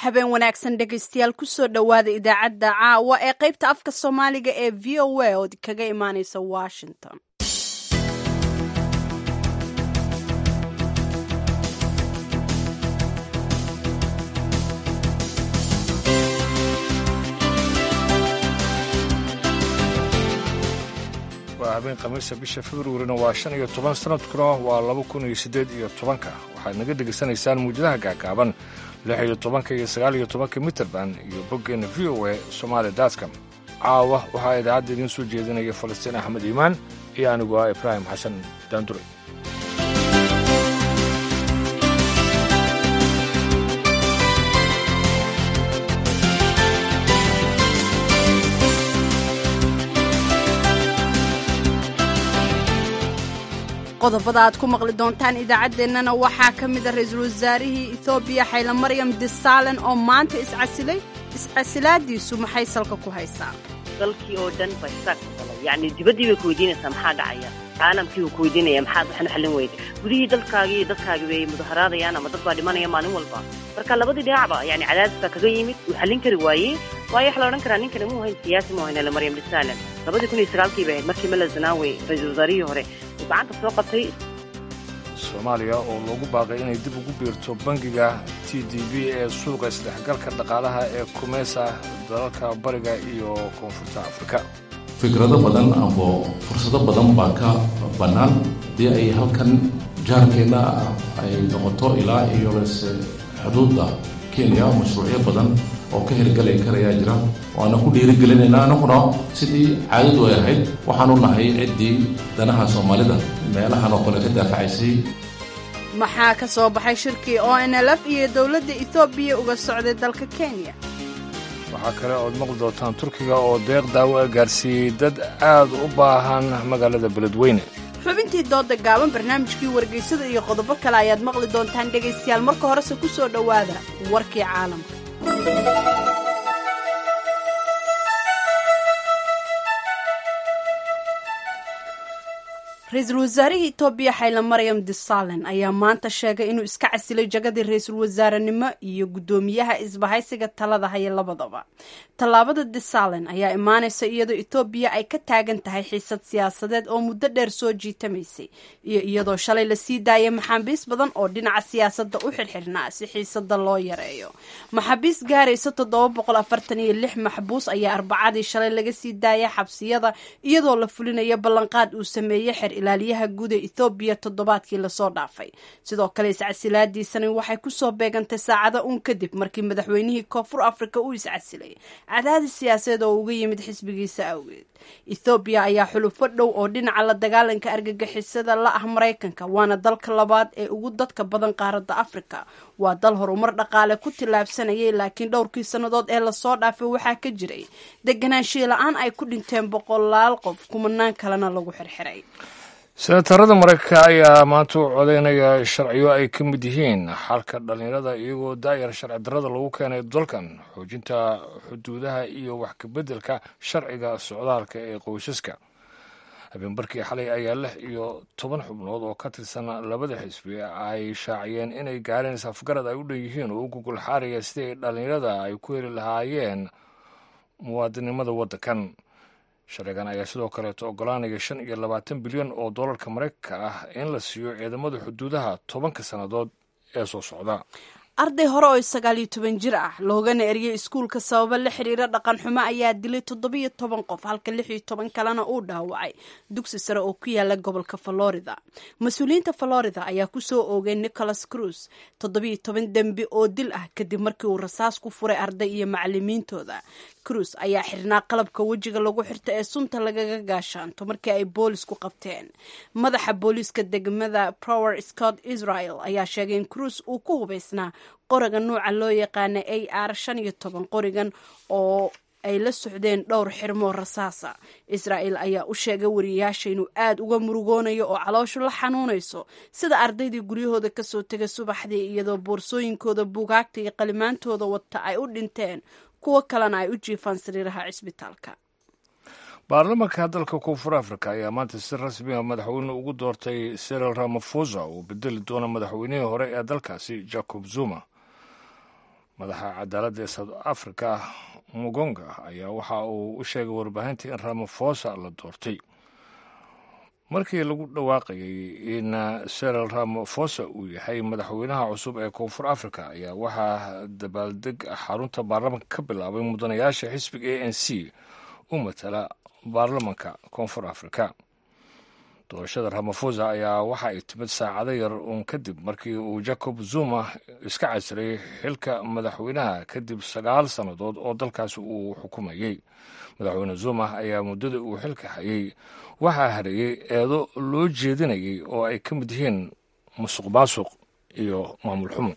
habeen wanaagsan dhegaystayaal kusoo dhowaada idaacadda caawa ee qaybta afka soomaaliga ee v o a oo kaga imaaneysa washington waa habeen khamiisa bisha februarina waa shan iyo toban sanadkuna waa laba kun iyo siddeed iyo tobanka waxaad naga dhegaysanaysaan muujadaha gaagaaban lix iyo tobanka iyo sagaal iyo tobanka mitrband iyo boggeenna v o a somaali datcom caawa waxaa idaacadda idiin soo jeedinaya falastiin axmed iimaan iyo anigu ah ibraahim xasan daandure qodobada aad ku maqli doontaan idaacaddeenana waxaa ka mid a ra-iisul wasaarihii ethoobiya xayla maryam disalen oo maanta iscasilay iscasilaadiisu maxay salka ku haysaa dalkii oo dhan ba isaaq qalay yacni dibaddii bay ku weydiinaysaa maxaa dhacaya caalamkii buu ku weydiinaya maxaad waxna xallin weyda gudihii dalkaagii iyo dadkaagi bay mudaharaadayaan ama dad baa dhimanaya maalin walba marka labadii dhinacba yani cadaadis baa kaga yimid uu xallin kari waayey waayo waxa la odhan karaa ninkani muu hayn siyaasi muu hayn maryam disalen labadii kun iyo sagaalkii bay ahayd markii mela zanaawe ra-iisul wasaarihii hore uu gacanta soo qabtay soomaaliya oo loogu baaqay inay dib ugu biirto bangiga t d b ee suuqa isdhexgalka dhaqaalaha ee kumeesa dalalka bariga iyo koonfurta afrika fikrado badan amba fursado badan baa ka bannaan haddii ay halkan jaarkeenna ay noqoto ilaa iyo lese xuduudda kenya mashruucyo badan oo ka hirgalay karayaa jira waana ku dhiirigelinaynaa anaguna sidii caadadu ay ahayd waxaanu nahay ciddii danaha soomaalida meelahan oo kale ka daafacaysay maxaa ka soo baxay shirkii o n l f iyo dowladda ethoobiya uga socday dalka kenya waxaa kale ood maqli doontaan turkiga oo deeq daawo a gaarsiiyey dad aad u baahan magaalada beledweyne xubintii dooda gaaban barnaamijkii wargeysada iyo qodobo kale ayaad maqli doontaan dhegaystayaal marka horese ku soo dhowaada warkii caalamka ra-iisul wasaarihii etoobiya xayla maryam disalen ayaa maanta sheegay inuu iska casilay jagadii ra-iisul wasaarenimo iyo guddoomiyaha isbahaysiga talada haya labadaba tallaabada disalen ayaa imaanaysa iyadoo etoobiya ay ka taagan tahay xiisad siyaasadeed oo muddo dheer soo jiitamaysay iyo iyadoo shalay lasii daayay maxaabiis badan oo dhinaca siyaasadda u xirxirnaa si xiisada loo yareeyo maxaabiis gaaraysa toddoba boqol afartan iyo lix maxbuus ayaa arbacadii shalay laga sii daayay xabsiyada iyadoo la fulinayo ballanqaad uu sameeyey xer ilaaliyaha guud ee ethoobiya toddobaadkii lasoo dhaafay sidoo kale iscasilaadiisani waxay kusoo beegantay saacado uun kadib markii madaxweynihii koonfur africa uu iscasilay cadaadis siyaasadeed oo uga yimid xisbigiisa awgeed ethoobiya ayaa xulufo dhow oo dhinaca la dagaalanka argagixisada la ah maraykanka waana dalka labaad ee ugu dadka badan qaaradda africa waa dal horumar dhaqaale ku tillaabsanayay laakiin dhowrkii sannadood ee lasoo dhaafay waxaa ka jiray deganaanshiya la-aan ay ku dhinteen boqolaal qof kumanaan kalena lagu xirxiray senatarada maraykanka ayaa maanta u codaynaya sharciyo ay ka mid yihiin xalka dhallinyarada iyagoo daayar sharci darrada lagu keenay dalkan xoojinta xuduudaha iyo wax kabeddelka sharciga socdaalka ee qoysaska habeenbarkii xalay ayaa lix iyo toban xubnood oo ka tirsan labada xisbi ay shaaciyeen inay gaareen safgarad ay u dhan yihiin oo u gugul xaaraya sidii dhallinyarada ay ku heli lahaayeen muwaadinimada waddankan sharcigan ayaa sidoo kaleeto ogolaanaya shan iyo labaatan bilyan oo dollarka maraykanka ah in la siiyo ciidamada xuduudaha tobanka sannadood ee soo socda arday hore oo sagaal iyo toban jir ah loogana eriyay iskuulka sababo la xiriira dhaqan xumo ayaa dilay toddobiyo toban qof halka lix iyo toban kalena uu dhaawacay dugsi sare oo ku yaala gobolka florida mas-uuliyiinta florida ayaa kusoo oogay nicholas cruz toddobiyo toban dembi oo dil ah kadib markii uu rasaas ku furay arday iyo macalimiintooda cruz ayaa xirnaa qalabka wejiga lagu xirta ee sunta lagaga gaashaanto markii ay boolisku qabteen madaxa booliiska degmada prower scott israel ayaa sheegay in cruz uu ku hubaysnaa qoriga nuuca loo yaqaana a r shan iyo toban qorigan oo ay la socdeen dhowr xirmoo rasaasa israa'el ayaa u sheegay wariyayaasha inuu aad uga murugoonayo oo calooshu la xanuunayso sida ardaydii guryahooda kasoo tegay subaxdii iyadoo boorsooyinkooda buugaagta iyo qalimaantooda wata ay u dhinteen kuwo kalena ay u jiifaan sariiraha cisbitaalka baarlamanka dalka koonfur africa ayaa maanta si rasmi a madaxweyne ugu doortay seril ramafosa uu bedeli doono madaxweynihii hore ee dalkaasi jacob zuma madaxa cadaaladda ee south africa mugonga ayaa waxa uu u sheegay warbaahinta in ramafosa la doortay markii lagu dhawaaqayay in seril ramafosa uu yahay madaxweynaha cusub ee koonfur africa ayaa waxaa dabaaldeg xarunta baarlamanka ka bilaabay mudanayaasha xisbiga a n c u matala baarlamanka koonfur africa doorashada ramafosa ayaa waxa ay timid saacado yar uun kadib markii uu jacob zuma iska casiray xilka madaxweynaha kadib sagaal sannadood oo dalkaasi uu xukumayey madaxweyne zuma ayaa muddada uu xilka hayay waxaa hareeyey eedo loo jeedinayay oo ay ka mid yihiin musuq maasuq iyo maamul xumo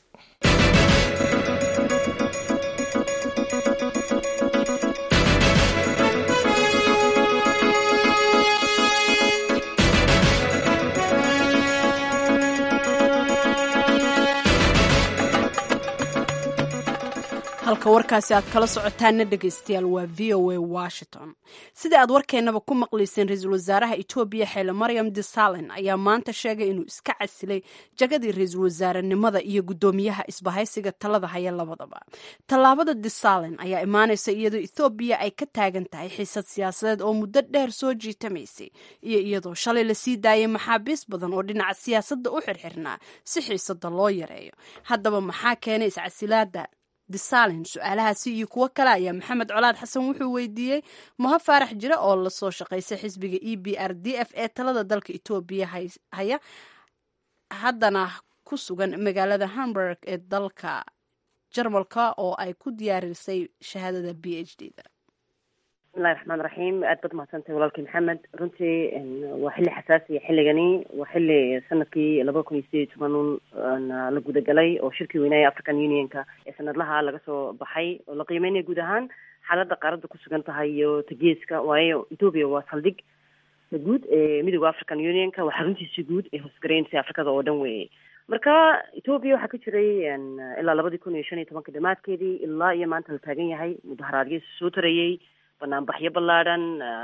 halka warkaasi aad kala socotaana dhegaystayaal waa v o a washington sida aad warkeennaba ku maqlayseen ra-iisul wasaaraha etoobiya xeele maryam disalen ayaa maanta sheegay inuu iska casilay jagadii ra-iisul wasaarenimada iyo guddoomiyaha isbahaysiga talada haya labadaba tallaabada disalen ayaa imaanaysa iyadoo ethoobiya ay ka taagan tahay xiisad siyaasadeed oo muddo dheer soo jiitamaysay iyo iyadoo shalay lasii daayay maxaabiis badan oo dhinaca siyaasadda u xirxirnaa si xiisada loo yareeyo haddaba maxaa keenay iscasilaada disalen su-aalahaasi iyo kuwo kale ayaa maxamed colaad xasan wuxuu weydiiyey maha faarax jire oo lasoo shaqaysay xisbiga e b r d f ee talada dalka etoobiya haya haddana ku sugan magaalada hamburg ee dalka jarmalka oo ay ku diyaarisay shahaadada b h d da bismillahi raxmaan raxiim aad baad mahadsantahay walaalkii maxamed runtii waa xilli xasaasiya xilligani waa xilli sanadkii labada kun iyo sideed iyo toban la gudagalay oo shirkii weynaya african unionka ee sanadlaha laga soo baxay oo la qiimeynaya guud ahaan xaaladda qaaradda ku sugan tahay iyo tageeska waayo ethoopia waa saldhig guud ee midooda african unionka waa xaruntiisi guud ee hoosgaraynaysa afrikada oo dhan weeye marka ethoopia waxaa ka jiray ilaa labadii kun iyo shan iyo tobanka dhamaadkeedii ilaa iyo maanta la taagan yahay mudaharaadyo soo tarayey banaanbaxyo ballaadhan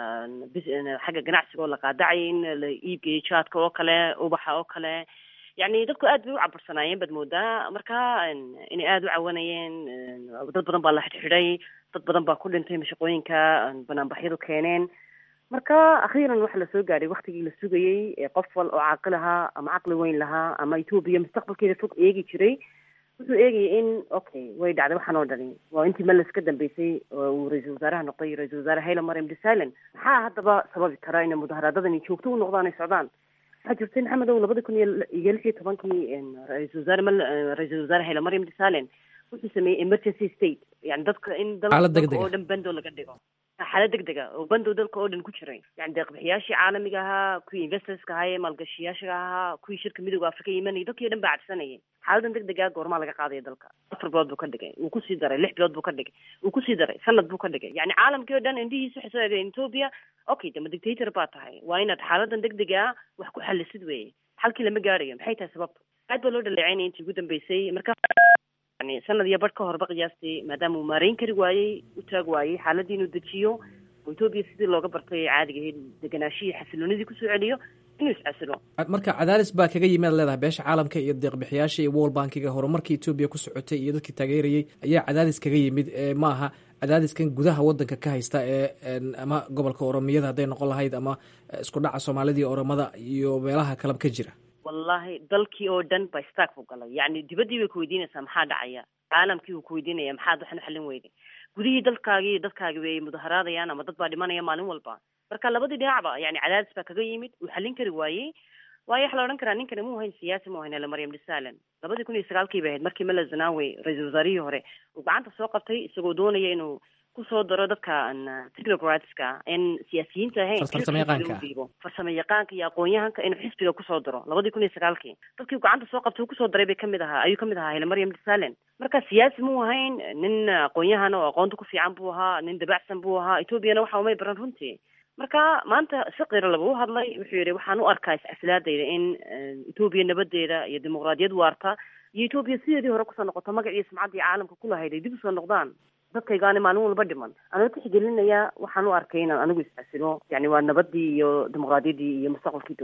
xagga ganacsiga oo la qaadacay in la iibgeeyo jaadka oo kale ubaxa oo kale yacni dadku aad bay u cabursanaayeen baad moodaa marka inay aada u cawanayeen dad badan baa la xidhxidhay dad badan baa ku dhintay mashaqooyinka banaanbaxyadu keeneen marka akhiiran waxa lasoo gaadhay waktigii la sugayey ee qof wal oo caaqil ahaa ama caqli weyn lahaa ama etoobiya mustaqbalkeeda fog eegi jiray wuxuu eegayay in okay way dhacday waxaan oo dhani waa intii meles ka dambeysay oo uu ra-iisul wasaaraha noqday ra-isul wasaare hayla mariam disalen maxaa haddaba sababi kara inay mudaharaadadani joogto u noqdaan ay socdaan waxaa jirtay maxamed ow labada kun iyo iyo lix iyo tobankii ra-isul wasaare mal ra-isul wasaare hayla mariam disalen wuxuu sameeyey emergency state yani dadka in dalka oo dhan bando laga dhigo xaalad degdega oo bandow dalka oo dhan ku jiray yani deeqbixiyaashii caalamiga ahaa kuwii investorska ahaa ee maalgashiyaasha ahaa kuwii shirka midooda afrika imanayay dadkii o dhan baa cabsanayay xaaladan degdega goormaa laga qaadaya dalka afar bilood buu ka dhigay wuu kusii daray lix bilood buu ka dhigay wuu kusii daray sanad buu ka dhigay yani caalamkii o dhan indhihiisu waxay soo eegeen ethoopia okay dama dictator baa tahay waa inaad xaaladan degdega ah wax ku xalisid weeye xalkii lama gaarayo maxay tahay sababta aad baa loo dhaleecaynaya intii ugu dambeysay marka yani sanad iyo badh ka horba qiyaastii maadaama uu maareyn kari waayey u taag waayey xaaladii inuu dejiyo oo etoobiya sidii looga bartay caadiga ahayd deganaashihii xasiloonidii kusoo celiyo inuu iscasilo marka cadaadis baa kaga yimi ad leedahay beesha caalamka iyo deeqbixiyaasha iyo world bankiga horumarkii etoobiya ku socotay iyo dadkii taageerayey ayaa cadaadis kaga yimid ma aha cadaadiskan gudaha wadanka ka haysta ee ama gobolka oromiyada hadday noqon lahayd ama isku dhaca soomaalida iyo oromada iyo meelaha kaleba ka jira wallahi dalkii oo dhan ba stark buu galay yani dibaddii bay kuweydiinaysaa maxaa dhacaya caalamkii buu kuweydiinaya maxaad waxan u xallin weyday gudihii dalkaagii iyo dadkaagi bay mudaharaadayaan ama dad baa dhimanaya maalin walba marka labadii dhinacba yani cadaadis baa kaga yimid uu xallin kari waayey waayo waxa la odhan karaa ninkani muu hayn siyaasi muu hayn ele maryam disalen labadii kun iyo sagaalkii bay ahayd markii mela zanawe ra-iisul wasaarihii hore uu gacanta soo qabtay isagoo doonaya inuu kusoo daro dadka technocratska in siyaasiyiinta ahayn dhiibo farsamo yaqaanka iyo aqoon-yahanka inuu xisbiga kusoo daro labadii kun iyo sagaalkii dadkii gacanta soo qabtay uu kusoo daray bay kamid ahaa ayuu kamid ahaa hele maryam disalen marka siyaasi muu ahayn nin aqoon-yahan oo aqoonta ku fiican buu ahaa nin dabacsan buu ahaa etoobiyana waxa umay baran runtii marka maanta si qiro laba u hadlay wuxuu yihi waxaan u arkaa iscasilaadayda in etoobiya nabadeeda iyo dimuqraadiyad waarta iyo etoobiya sideedii hore kusoo noqoto magac iyo sumcaddii caalamka kulahayd ay dib usoo noqdaan dadkaygaani maalin walba dhiman anoo tixgelinaya waxaan u arkay inaan anigu iscasilo yani waa nabadii iyo dimuqraadiyaddii iyo mustaqbalka etoobiya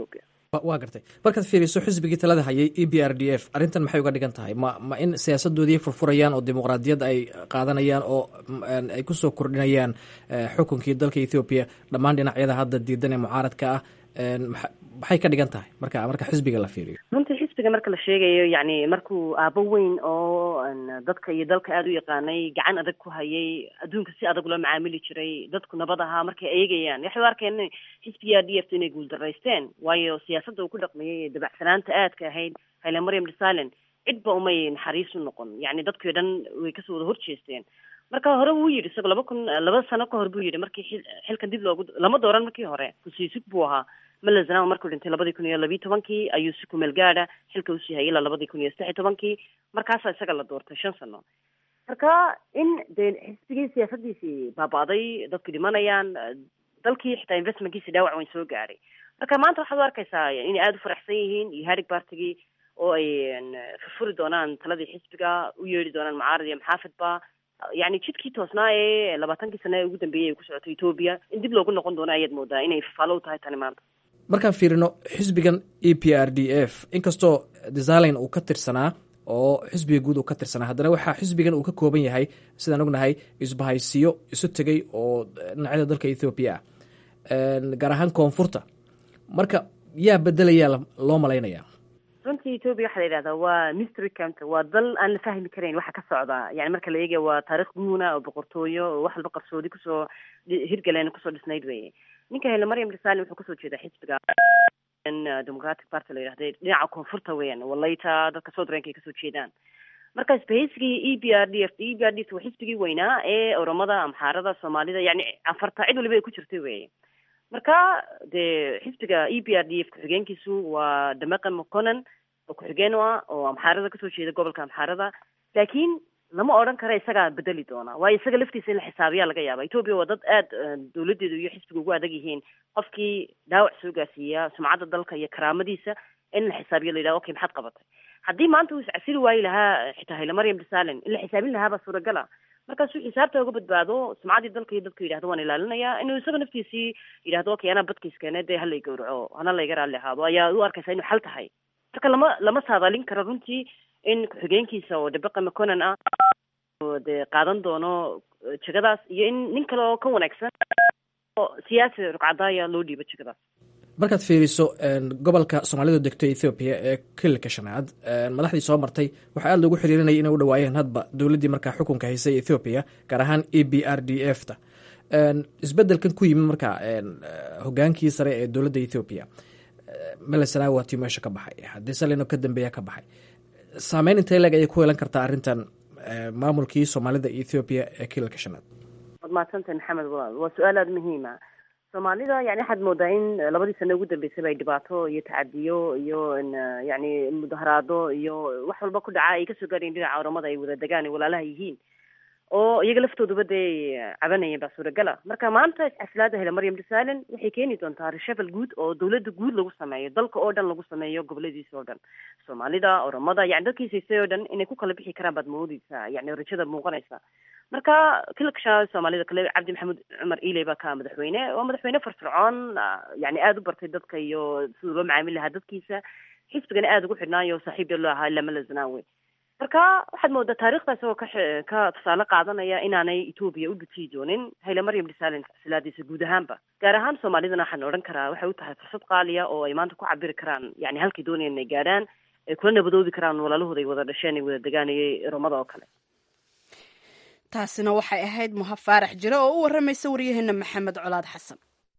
waa gartay markaad fiiriso xisbigii talada hayay e b r d f arrintan maxay uga dhigan tahay ma ma in siyaasadoodii furfurayaan oo dimuqraadiyad ay qaadanayaan oo ay kusoo kordhinayaan xukunkii dalka ethoobiya dhammaan dhinacyada hadda diidan ee mucaaradka ah maxay ka dhigan tahay marka marka xisbiga la fiiriyo runtii xisbiga marka la sheegayo yani markuu aabo weyn oo dadka iyo dalka aada u yaqaanay gacan adag ku hayay adduunka si adag loo macaamili jiray dadku nabad ahaa markay eegayaan waxay u arkeen xisbiga d f t inay guuldaraysteen waayo siyaasadda uu ku dhaqmayay ee dabacsanaanta aadka ahayd hayle maryam desalen cidba umay naxariis u noqon yani dadkii dhan way kasoo wada horjeesteen marka hore wuu yidhi isagoo laba kun laba sano ka hor buu yidhi markii xilkan dib loogu lama dooran markii hore kusiisig buu ahaa malazanawa markuu dhintay labadii kun iyo labiyi tobankii ayuu si kumeel gaada xilka usii hayay ilaa labadii kun iyo saddex iyo tobankii markaasaa isaga la doortay shan sano marka in dee xisbigii siyaasadiisii baaba'day dadku dhimanayaan dalkii xitaa investmentkiisi dhaawac weyn soo gaadhay marka maanta waxaad u arkaysaa inay aada u faraxsan yihiin iyo harig bartigii oo ay furfuri doonaan taladii xisbiga u yeedhi doonaan mucaarad iyo maxaafidba yani jidkii toosnaa ee labaatankii sane ee ugu dambeeyey ay ku socoto etoobiya in dib loogu noqon doono ayaad moodaa inay faalo u tahay tani maanta markaan fiirino xisbigan e p r d f inkastoo desalin uu ka tirsanaa oo xisbiga guud uu ka tirsanaa haddana waxaa xisbigan uu ka kooban yahay sidaan ognahay isbahaysiyo isu tegay oo dhinacyada dalka ethoobiya ah gaar ahaan koonfurta marka yaa bedelayaa loo malaynayaa runtii etoobiya waxaa la yidhahdaa waa mystery counter waa dal aan la fahmi karayn waxa ka socda yani marka la eegaya waa taarikh guuna oo boqortooyo oo wax walba qarsoodi kusoo hirgaleen kusoo dhisnayd weye ninka hele maryam desalin wuxuu kasoo jeedaa xisbiga democratic party la yidhahda dhinaca koonfurta weeyaan walayta dadka soutrank ay kasoo jeedaan marka isbahaysigii e b r d f e b r d f waa xisbigii weynaa ee oromada amxaarada soomaalida yani afarta cid waliba ay ku jirtay weye marka dee xisbiga e b r d f ku-xigeenkiisu waa damaqan mconan oo ku-xigeen u ah oo amxaarada kasoo jeeda gobolka amxaarada laakiin lama odhan karo isagaa bedeli doona waayo isaga laftiisa in la xisaabiyaa laga yaaba etoobiya waa dad aada dawladeedu iyo xisbiga ugu adag yihiin qofkii dhaawac soo gaarsiiya sumcadda dalka iyo karaamadiisa in la xisaabiyo la yidhaha okay maxaad qabatay haddii maanta uu iscasili waayi lahaa xitaa hayle maryam desalen in la xisaabin lahaabaa suuragala markaasuu xisaabta uga badbaado sumcaddii dalka iyo dadku yidhahdo waan ilaalinayaa inuu isaga naftiisii yidhahdo okay anaa badkiiskeene dee halay gawraco hana layga raalli ahaado ayaa u arkaysa inuu xal tahay marka lama lama saadaalin karo runtii in ku-xigeenkiisa oo dabaqa mconan ah oo dee qaadan doono jegadaas iyo in nin kale oo ka wanaagsan oo siyaasi rugcadaaya loo dhiibo jegadaas markaad fiiriso gobolka soomaalidu degto ethoobiya ee kililka shanaad madaxdii soo martay waxaa aada loogu xiriirinaya inay u dhawaayeen hadba dowladdii markaa xukunka haysay ethoobiya gaar ahaan e b r d f ta isbedelkan ku yimid markaa hogaankii sare ee dowladda ethoobiya melesanaa waatii meesha ka baxay haddii salino ka dambeeya ka baxay saameyn intay leeg ayay ku yeelan kartaa arrintan maamulkii soomaalida ethoobiya ee kililka shanaad waad mahadsantahay maxamed walaal waa su-aal aada muhiima soomaalida yani waxaad moodaa in labadii sano ugu dambeysaba ay dhibaato iyo tacadiyo iyo yani mudaharaado iyo wax walba ku dhaca ay kasoo gaarayen dhinaca oramada ay wada degaan ay walaalaha yihiin oo iyaga laftooduba dee cabanayeen baa suuragala marka maanta iscasilaada hele maryam desalen waxay keeni doontaa reshavel guud oo dawladda guud lagu sameeyo dalka oo dhan lagu sameeyo goboladiisa oo dhan soomaalida oromada yani dadkiisaysay oo dhan inay ku kala bixi karaan baad moodeysaa yani rajada muuqanaysa marka kilksha soomaalida kale cabdi maxamed cumar iley baa ka madaxweyne waa madaxweyne firfircoon yani aada u bartay dadka iyo siduu loo macaamil lahaa dadkiisa xisbigana aada ugu xidhnaayo saaxiib dee loo ahaa lamala zanaawe marka waxaad moodaa taarikhdaas oo ka ka tusaale qaadanaya inaanay etoobiya u dhujiyi doonin hayle maryam desalen silaadiisa guud ahaanba gaar ahaan soomaalidana waxaan odhan karaa waxay u tahay fursad qaaliya oo ay maanta ku cabiri karaan yani halkay doonayaan inay gaadhaan ay kula nabadoobi karaan walaalahooda ay wada dhasheen ay wada degaanayay romada oo kale taasina waxay ahayd muha faarax jire oo u waramaysa waryaheena maxamed colaad xasan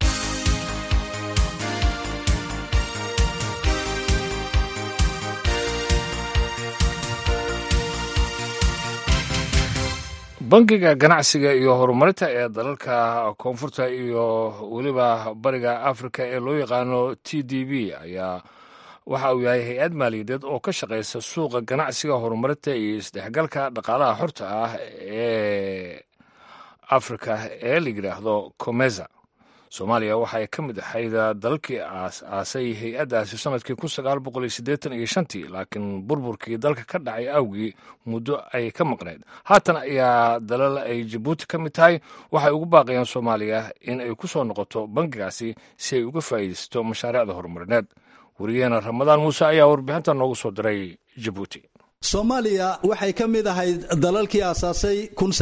bangiga ganacsiga iyo horumarinta ee dalalka koonfurta iyo weliba bariga africa ee loo yaqaano t d b ayaa waxa uu yahay hay-ad maaliyadeed oo ka shaqaysa suuqa ganacsiga horumarinta iyo isdhexgalka dhaqaalaha xorta ah ee afrika ee la yidhaahdo comeza soomaaliya waxay ka mid ahayd dalalkii aas-aasay hay-addaasi sanadkii kun sagaal boqol iyo siddeetan iyo shantii laakiin burburkii dalka ka dhacay awgii muddo ay ka maqnayd haatan ayaa dalal ay jabuuti ka mid tahay waxay ugu baaqayaan soomaaliya in ay ku soo noqoto bangigaasi si ay uga faa'iidaysato mashaariicda horumarineed wariyaheena ramadaan muuse ayaa warbixinta noogu soo diray jabuuti soomaaliya waxay ka mid ahayd dalalkii aasaasay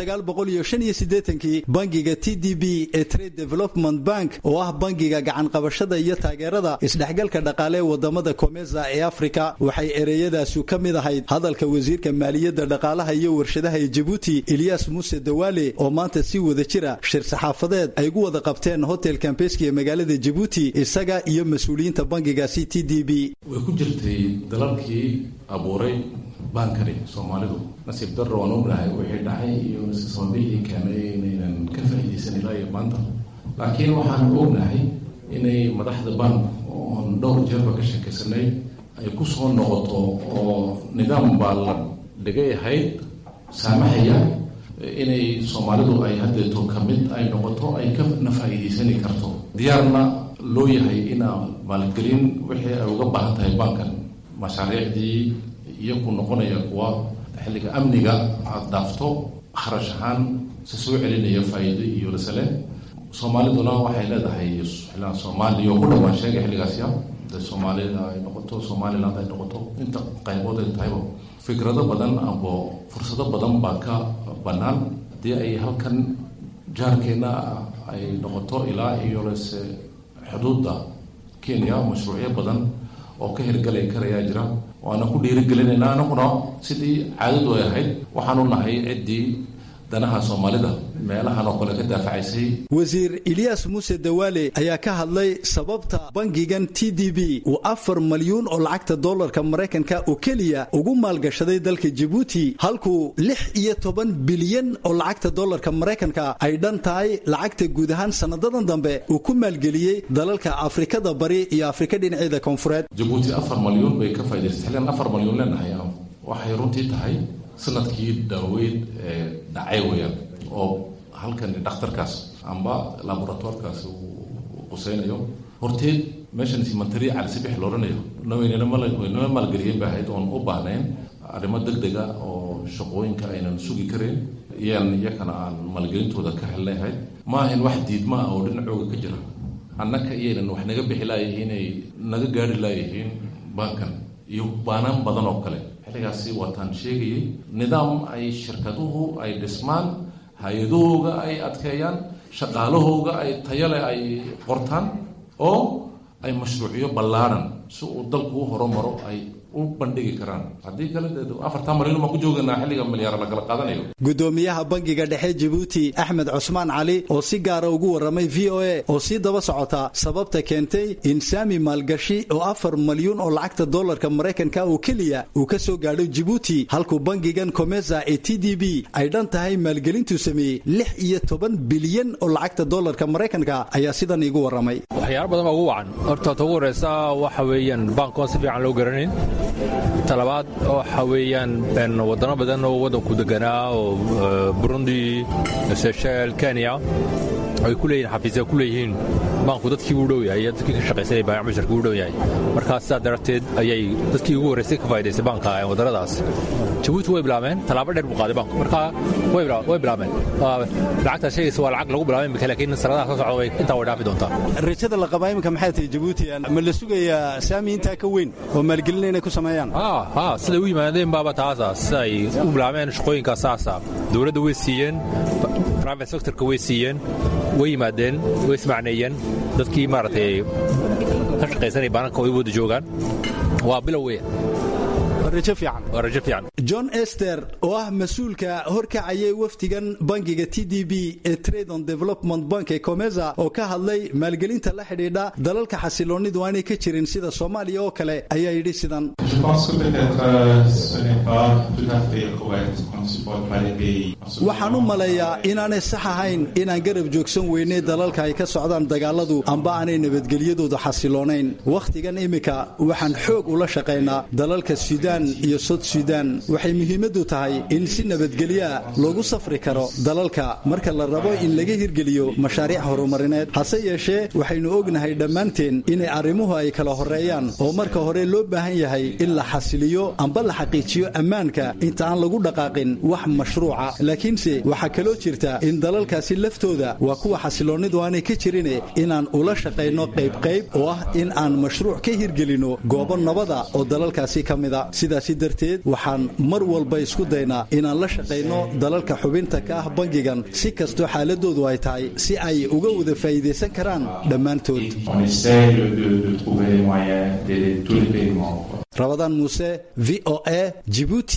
kii bangiga t d b ee trade development bank oo ah bangiga gacanqabashada iyo taageerada isdhexgalka dhaqaale ee wadamada komesa ee afrika waxay ereyadaasu ka mid ahayd hadalka wasiirka maaliyadda dhaqaalaha iyo warshadaha ee jabuuti eliyas muuse dawaale oo maanta si wada jira shir saxaafadeed ay gu wada qabteen hotel kambeski ee magaalada jabuuti isaga iyo mas-uuliyiinta bangigaasi t d b way ku jirtay dalalkii abuuray baankani soomaalidu nasiib darro waan ognahay wixii dhacay iyo sababihii keenay inaynan ka faa'iidaysan ilaa iyo maanta laakiin waxaan ognahay inay madaxda bank oon dhowr jeerba ka sheekaysanay ay ku soo noqoto oo nidaam baa la dhigay ahayd saamaxaya inay soomaalidu ay haddeeto ka mid ay noqoto ay kana faa'iidaysani karto diyaarna loo yahay inaa maalgelin wixii ay uga baahan tahay bankan mashaariicdii iyo ku noqonaya kuwa xilliga amniga aad dhaafto kharash ahaan se soo celinaya faa'iido iyo rasale soomaaliduna waxay leedahay xilligan soomaaliya oo ku dhawaan sheegay xilligaasya de soomaalida ay noqoto somaliland ay noqoto inta qaybood ay tahayba fikrado badan abo fursado badan baa ka bannaan haddii ay halkan jaarkeenna ay noqoto ilaa iyo lese xuduudda kenya mashruucyo badan oo ka hirgalay karayaa jira waana ku dhiirigelinayna anaguna sidii caadadu ay ahayd waxaanu nahay ciddii danaha soomaalida meelahan oo kale ka daafacaysay wasiir eliyas muuse dawaale ayaa ka hadlay sababta bangigan t d b uu afar malyuun oo lacagta dollarka maraykanka oo keliya ugu maalgashaday dalka jabuuti halkuu lix iyo toban bilyan oo lacagta dollarka maraykanka ay dhan tahay lacagta guud ahaan sanadadan dambe uu ku maalgeliyey dalalka afrikada bari iyo afrika dhinaceeda koonfureed jabuuti afar malyuun bay ka faa'idaysay xilligan afar malyuun leenahay waxay runtii tahay sanadkii daaweyd ee dhacay weyaan oo halkan dhakhtarkaas amba laboratoirkaas uu qusaynayo horteed meeshan simantari calisibix loodhanayo nawaynama maalgeliyeen bay ahayd oon u baahnayn arrimo deg dega oo shaqooyinka aynan sugi karayn iyaan iyakana aan maalgelintooda ka helnay ahayd ma ahayn wax diidma ah oo dhinacooga ka jira annaka iyaynan wax naga bixi laayihiin ay naga gaari laayihiin bankan iyo baanaan badan oo kale xilligaasi waataan sheegayay nidaam ay shirkaduhu ay dhismaan hay-adahooga ay adkeeyaan shaqaalahooga ay tayale ay qortaan oo ay mashruucyo ballaaran si uu dalku u horumaro ay u bandhigi karaan haddii kale afartan malyan baan ku jooganaa xilliga milyaar la kala qaadanayo gudoomiyaha bangiga dhexe jabuuti axmed cusmaan cali oo si gaara ugu warramay v o a oo sii daba socota sababta keentay in saami maalgashi oo afar malyuun oo lacagta dollarka maraykanka oo keliya uu ka soo gaadho jabuuti halkuu bangigan komesa ee t d b ay dhan tahay maalgelintuu sameeyey lix iyo toban bilyan oo lacagta dollarka maraykanka ayaa sidan iigu warramay waxyaalo badan baa ugu wacan horta ta ugu horeysa waxa weeyaan baankoon si fiican loo garanayn talabaad waxa weeyaan wadano badan oo waddanku deganaa oo burundi seshel kenya ay ku leeyihin xafiisya ku leeyihiin baanku dadkii u dhow yahay dadkii ka shaqaysanaya baayac musharkii u dhow yahay markaa sidaa darteed ayay dadkii ugu horraysay ka faa'idaysay baanka waddannadaas jabuuti way bilaabeen tallaabo dheer buu qaaday baanku markaa way bilaabeen lacagtaas sheegaysa waa lacag lagu bilaabay imika laakiin sanadaha soo socda way intaa way dhaafi doontaa rajada la qabaa iminka maxay tahay jabuuti ma la sugayaa saami intaa ka weyn oo maalgelin inay ku sameeyaan ha siday u yimaadeen baaba taasa sida ay u bilaabeen shaqooyinkaa saasa dowladda way siiyeen private sectorka way siiyeen way yimaadeen way ismacneeyeen dadkii maaragtay ka shaqaysanaya baananka way wada joogaan waa bilow weya waa rajo fiican john ester oo ah mas-uulka horkacayay wafdigan bangiga t d b ee trade on development bank ee comesa oo ka hadlay maalgelinta la xidhiidha dalalka xasiloonidu aanay ka jirin sida soomaaliya oo kale ayaa yidhi sidan waxaan u maleeyaa inaanay sax ahayn inaan garab joogsan weynay dalalka ay ka socdaan dagaaladu amba aanay nabadgelyadoodu xasiloonayn wakhtigan iminka waxaan xoog ula shaqaynaa dalalka suudaan iyo sod suudaan waxay muhiimaddu tahay in si nabadgelyaa loogu safri karo dalalka marka la rabo in laga hirgeliyo mashaariic horumarineed hase yeeshee waxaynu ognahay dhammaanteen inay arrimuhu ay kala horreeyaan oo marka hore loo baahan yahay in in la xasiliyo amba la xaqiijiyo ammaanka inta aan lagu dhaqaaqin wax mashruuca laakiinse waxaa kaloo jirta in dalalkaasi laftooda waa kuwa xasiloonnidu aanay ka jirine inaan ula shaqayno qaybqayb oo ah in aan mashruuc ka hirgelinno goobo nabada oo dalalkaasi ka mida sidaasi darteed waxaan mar walba isku daynaa inaan la shaqayno dalalka xubinta ka ah bangigan si kastoo xaaladoodu ay tahay si ay uga wada faa'iidaysan karaan dhammaantood rabadaan muuse v o a jibuuti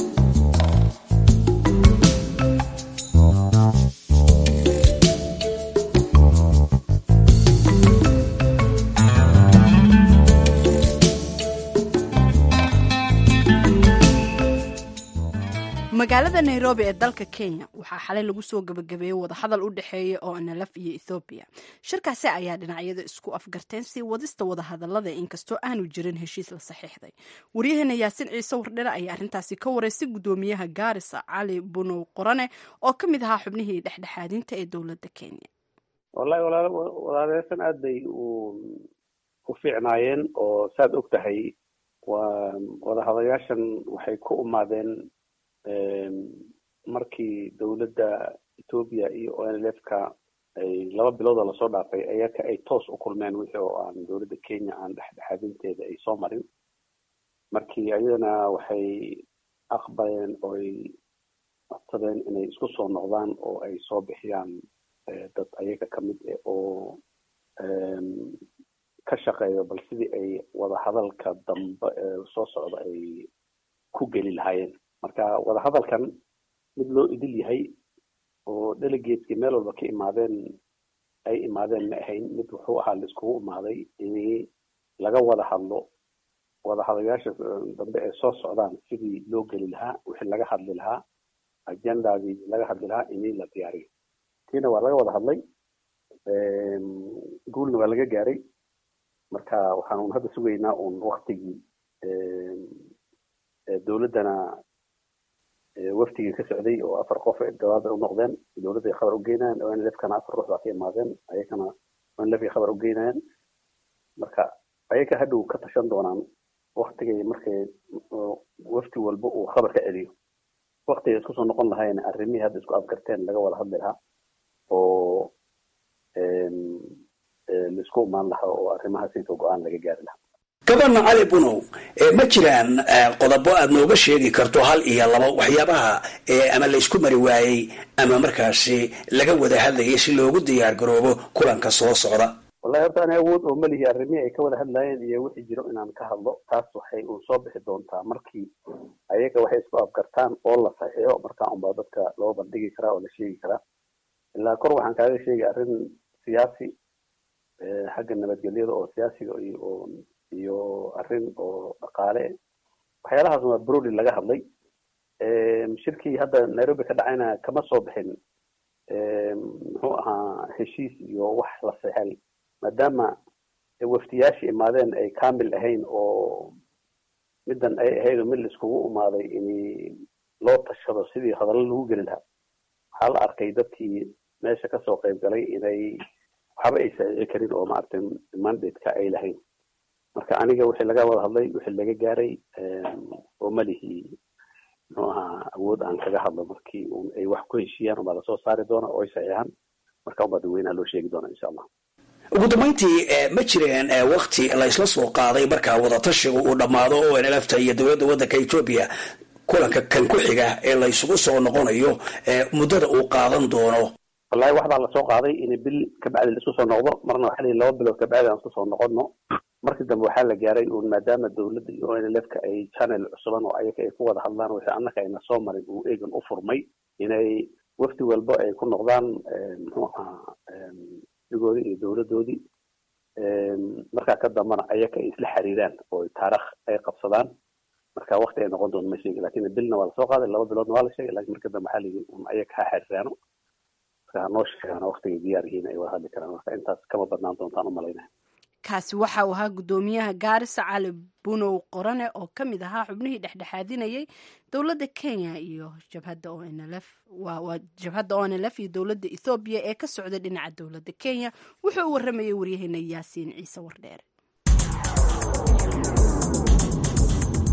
magaalada nairobi ee dalka kenya waxaa xalay lagu soo gabagabeeyey wadahadal u dhexeeya oo nlf iyo ethoobiya shirkaasi ayaa dhinacyada isku afgarteen sii wadista wadahadalada inkastoo aanu jirin heshiis la saxiixday waryaheena yaasin ciise wardhere ayaa arrintaasi ka wareystay gudoomiyaha gaarisa cali bunow qorane oo ka mid ahaa xubnihii dhexdhexaadinta ee dowladda kenya wallahi walaaleysan aad bay u fiicnaayeen oo saad og tahay waa wadahadayaashan waxay ku umaadeen markii dowladda etoobiya iyo o n l f ka ay laba biloodoo lasoo dhaafay ayaka ay toos u kulmeen wixii oo aan dowladda kenya aan dhexdhexaadinteeda ay soo marin markii ayadana waxay aqbaleen oo ay codsadeen inay isku soo noqdaan oo ay soo bixiyaan dad ayaga kamid eh oo ka shaqeeyo bal sidii ay wadahadalka dambe ee soo socda ay ku geli lahaayeen marka wadahadalkan mid loo idil yahay oo delegateski meel walba ka imaadeen ay imaadeen ma ahayn mid wuxuu ahaa laiskugu imaaday in laga wada hadlo wadahadayaasha dambe ee soo socdaan sidii loo geli lahaa wixii laga hadli lahaa agendadii laga hadli lahaa ini la diyaariyo tiina waa laga wada hadlay guulna waa laga gaaray marka waxaan un hadda sugaynaa un waktigii dowladdana waftigii ka socday oo afar qof dawaada u noqdeen dowladday khabar u geynayaan o n l f kana afar ruux baa ka imaadeen ayakana o n l f ay khabar u geynayaan marka ayaka hadhow ka tashan doonaan waktigay markay wafti walba uu khabar ka celiyo waktigay isku soo noqon lahayn arrimihii hadda isku afgarteen laga wada hadli lahaa oo laisku imaan lahaa oo arrimahaas inta go-aan laga gaari lahaa gabana cali bunow ma jiraan qodobo aad nooga sheegi karto hal iyo laba waxyaabaha ama laysku mari waayey ama markaasi laga wada hadlayay si loogu diyaar garoobo kulanka soo socda wallahi horta ani awood oo malihi arrimihii ay ka wada hadlayeen iyo wixii jiro inaan ka hadlo taas waxay uun soo bixi doontaa markii ayaga waxay isku afgartaan oo la saxiixo markaa unbaa dadka loo bandhigi karaa oo la sheegi karaa ilaa kor waxaan kaaga sheegay arrin siyaasi xagga nabadgelyada oo siyaasiga iyo iyo arrin oo dhaqaale waxyaalahaas waa broli laga hadlay shirkii hadda nairobi ka dhacayna kama soo bixin muxuu ahaa heshiis iyo wax la sexel maadaama waftiyaashii imaadeen ay kamil ahayn oo middan ay ahayd oo mid la iskugu imaaday in loo tashado sidii hadallo lagu geli lahaa waxaa la arkay dadkii meesha kasoo qayb galay inay waxba ay saxiixi karin oo maaragtay mandate-ka ay lahayn marka aniga wixii laga wada hadlay wixii laga gaaray oo malihii muxuu ahaa awood aan kaga hadlo markii un ay wax ku heshiiyaan unbaa lasoo saari doona oo ay saxiixaan marka unbaa dadweynaha loo sheegi doona insha allah ugu dambayntii ma jireen wakti laysla soo qaaday markaa wadatashiga uu dhammaado oo nlfta iyo dowladda waddanka etoobiya kulanka kan ku xiga ee laysugu soo noqonayo muddada uu qaadan doono wallahi waxbaa lasoo qaaday in bil kabacdi laisku soo noqdo marna waxaa la laba bilood kabacdi aan isku soo noqono markii dambe waxaa la gaaray un maadaama dowladda iyo o n l f ka ay channel cusuban oo ayaga ay ku wada hadlaan wixii annaka ayna soo marin uu eegan u furmay inay wafti walba ay ku noqdaan muxuu ahaa digoodii iyo dowladdoodii markaa ka dambana ayaga ay isla xiriiraan oo taarikh ay qabsadaan marka wakti ay noqon doonto ma sheegi lakin bilna waa lasoo qaaday laba biloodna waa la sheegay lakin marka dambe waxaa layidhi un ayaga ha xiriiraano marka hanoo sheegaan waktigay diyaar yihiin ay wada hadli karaan marka intaas kama badnaan doontaan u malaynaya kaasi waxa uu ahaa guddoomiyaha gaarisa cali bunow qorane oo ka mid ahaa xubnihii dhexdhexaadinayay dowladda kenya iyo jabhadda o n l f waa jabhadda o n l f iyo dowladda ethoobiya ee ka socda dhinaca dowladda kenya wuxuu u warramayay waryaheena yaasiin ciise wardheere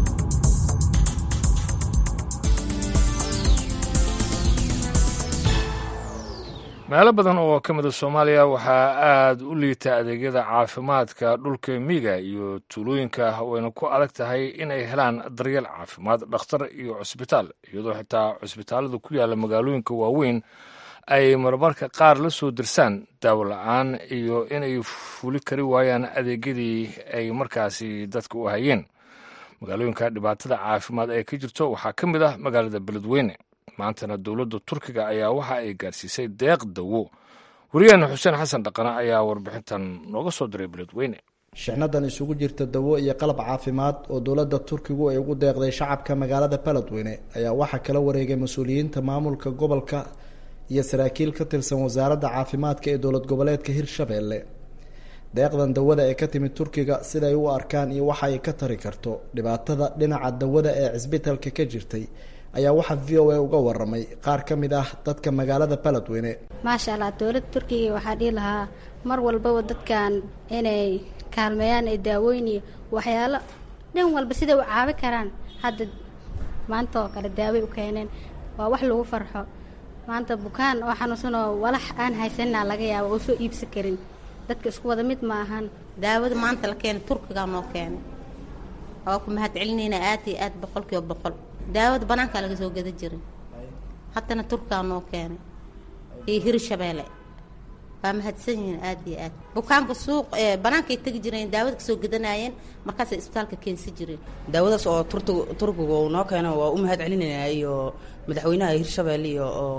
meelo badan oo ka mida soomaaliya waxaa aada u liita adeegyada caafimaadka dhulka miiga iyo tuulooyinka wayna ku adag tahay inay helaan daryeel caafimaad dhakhtar iyo cusbitaal iyadoo xitaa cusbitaallada ku yaalla magaalooyinka waaweyn ay marmarka qaar la soo dirsaan daawo la-aan iyo inay fuli kari waayaan adeegyadii ay markaasi dadka u hayeen magaalooyinka dhibaatada caafimaad ee ka jirto waxaa ka mid ah magaalada beledweyne maantana dowladda turkiga ayaa waxa ay gaarsiisay deeq dawo wariyaheena xuseen xasan dhaqane ayaa warbixintan nooga soo diray beledweyne shixnadan isugu jirta dawo iyo qalab caafimaad oo dowladda turkigu ay ugu deeqday shacabka magaalada beledweyne ayaa waxaa kala wareegay mas-uuliyiinta maamulka gobolka iyo saraakiil ka tirsan wasaaradda caafimaadka ee dowlad goboleedka hirshabeelle deeqdan dawada ee ka timid turkiga siday u arkaan iyo waxa ay ka tari karto dhibaatada dhinaca dawada ee cisbitalka ka jirtay ayaa waxaa v o a uga waramay qaar ka mid ah dadka magaalada beledweyne maasha allah dowladda turkiga waxaa dhihi lahaa mar walbaba dadkan inay kaalmeeyaan ee daawooyin iyo waxyaalo dhan walba siday u caabi karaan hadda maanta oo kale daaway u keeneen waa wax lagu farxo maanta bukaan oo xanuunsanoo walax aan haysanina laga yaabo oo soo iibsan karin dadka isku wada mid ma ahan daawada maanta la keenay turkigaa noo keenay waa ku mahad celinayna aad iyo aad boqol kiiba boqol daawada banaankaa laga soo gada jiray haddana turkigaa noo keenay iyo hirshabeelle waa mahadsan yihiin aad iyo aad bukaanka suuq banaankay tegi jireen daawada kasoo gadanaayeen markaasay isbitaalka keensi jireen daawadaas oo turkiga uu noo keeno waa u mahad celinayna iyo madaxweynaha hirshabeelle iyo oo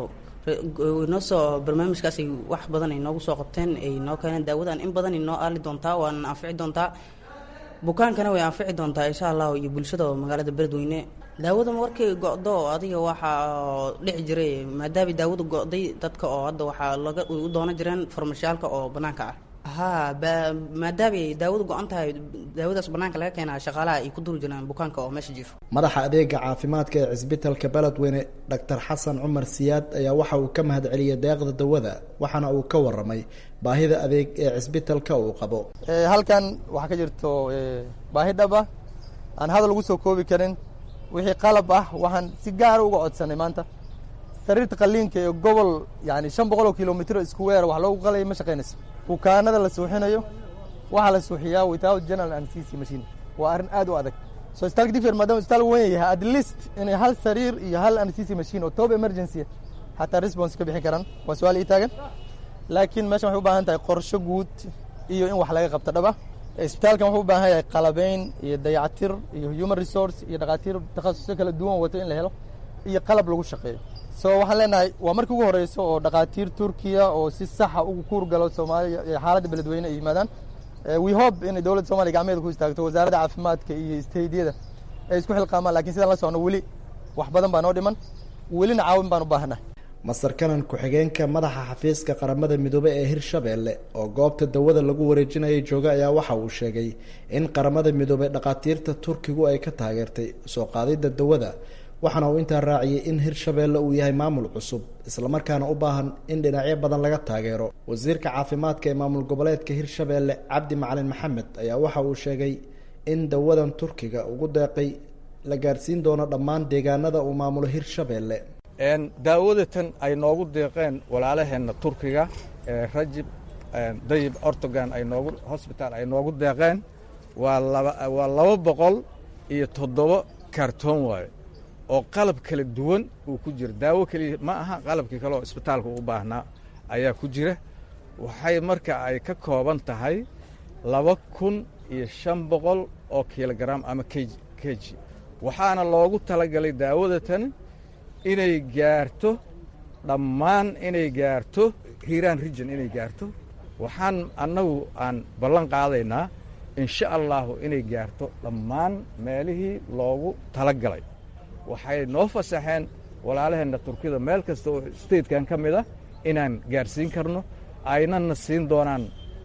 noo soo barnaamijkaas ay wax badan ay noogu soo qabteen ay noo keeneen daawadan in badan ay noo aali doontaa waana anfici doontaa bukaankana way anfici doontaa insha allah iyo bulshada magaalada beledweyne daawada markay go-do adiga waxaa dhici jiray maadaama daawada go-day dadka oo hadda waxaa laga u doonan jireen farmashiyaalka oo banaanka ah ha maadaama ay daawada go-an tahay daawadaas banaanka laga keenaa shaqaalaha ay ku duri jireen bukaanka oo meesha jiifo madaxa adeega caafimaadka ee cisbitalka beledweyne doctor xasan cumar siyaad ayaa waxa uu ka mahad celiyay deeqda dawada waxaana uu ka waramay baahida adeeg ee cisbitalka uu qabo halkan waxaa ka jirto baahi dhab ah aan hadal ugu soo koobi karin wixii qalab ah waxaan si gaara uga codsanay maanta sariirta qaliinka ee gobol yani shan boqol oo kilomitr square wax loogu qalaya ma shaqaynayso bukaanada la suuxinayo waxaa la suuxiyaa without general anesthesia machine waa arrin aad u adag so isbitaalka differ maadaama isbitaal weyn yahay at least inay hal sariir iyo hal anesthesia machine oo top emergency xataa response ka bixin karaan waa su-aal ii taagan laakiin meeshan waxay u baahan tahay qorsho guud iyo in wax laga qabto dhaba isbitaalkan wuxuu u baahan yahay qalabeyn iyo dayactir iyo human resource iyo dhakhaatiir takhasusyo kala duwan wato in la helo iyo qalab lagu shaqeeyo so waxaan leenahay waa markii ugu horeyso oo dhakhaatiir turkiya oo si saxa ugu kuurgalo soomaaliya xaaladda beledweyne ay yimaadaan we hope inay dowladda soomaliya gacmeeda ku istaagto wasaaradda caafimaadka iyo stadiyada ay isku xilqaamaan lakin sidaan la socno weli wax badan baa noo dhiman welina caawin baan u baahanahay masar kanan ku-xigeenka madaxa xafiiska qaramada midoobe ee hirshabeelle oo goobta dawada lagu wareejinayay jooga ayaa waxa uu sheegay in qaramada midoobe dhakhaatiirta turkigu ay ka taageertay soo qaadidda dawada waxaana uu intaa raaciyey in hirshabeelle uu yahay maamul cusub islamarkaana u baahan in dhinacyo badan laga taageero wasiirka caafimaadka ee maamul goboleedka hirshabeelle cabdi macalin maxamed ayaa waxa uu sheegay in dawadan turkiga ugu deeqay la gaarsiin doono dhammaan deegaanada uu maamulo hirshabeelle daawadatan ay noogu deeqeen walaalaheenna turkiga rajib dayib ortogan ay noogu hosbitaal ay noogu deeqeen waa laba waa laba boqol iyo toddoba karton waayo oo qalab kala duwan uu ku jira daawo keliya ma aha qalabkii kale oo isbitaalka u baahnaa ayaa ku jira waxay marka ay ka kooban tahay laba kun iyo shan boqol oo kilogaram ama kg keji waxaana loogu talagalay daawadatan inay gaarto dhammaan inay gaarto hiiraan region inay gaarto waxaan annagu aan ballan qaadaynaa insha allahu inay gaarto dhammaan meelihii loogu tala galay waxay noo fasaxeen walaalaheenna turkida meel kasta oo statekan ka mid ah inaan gaarsiin karno aynana siin doonaan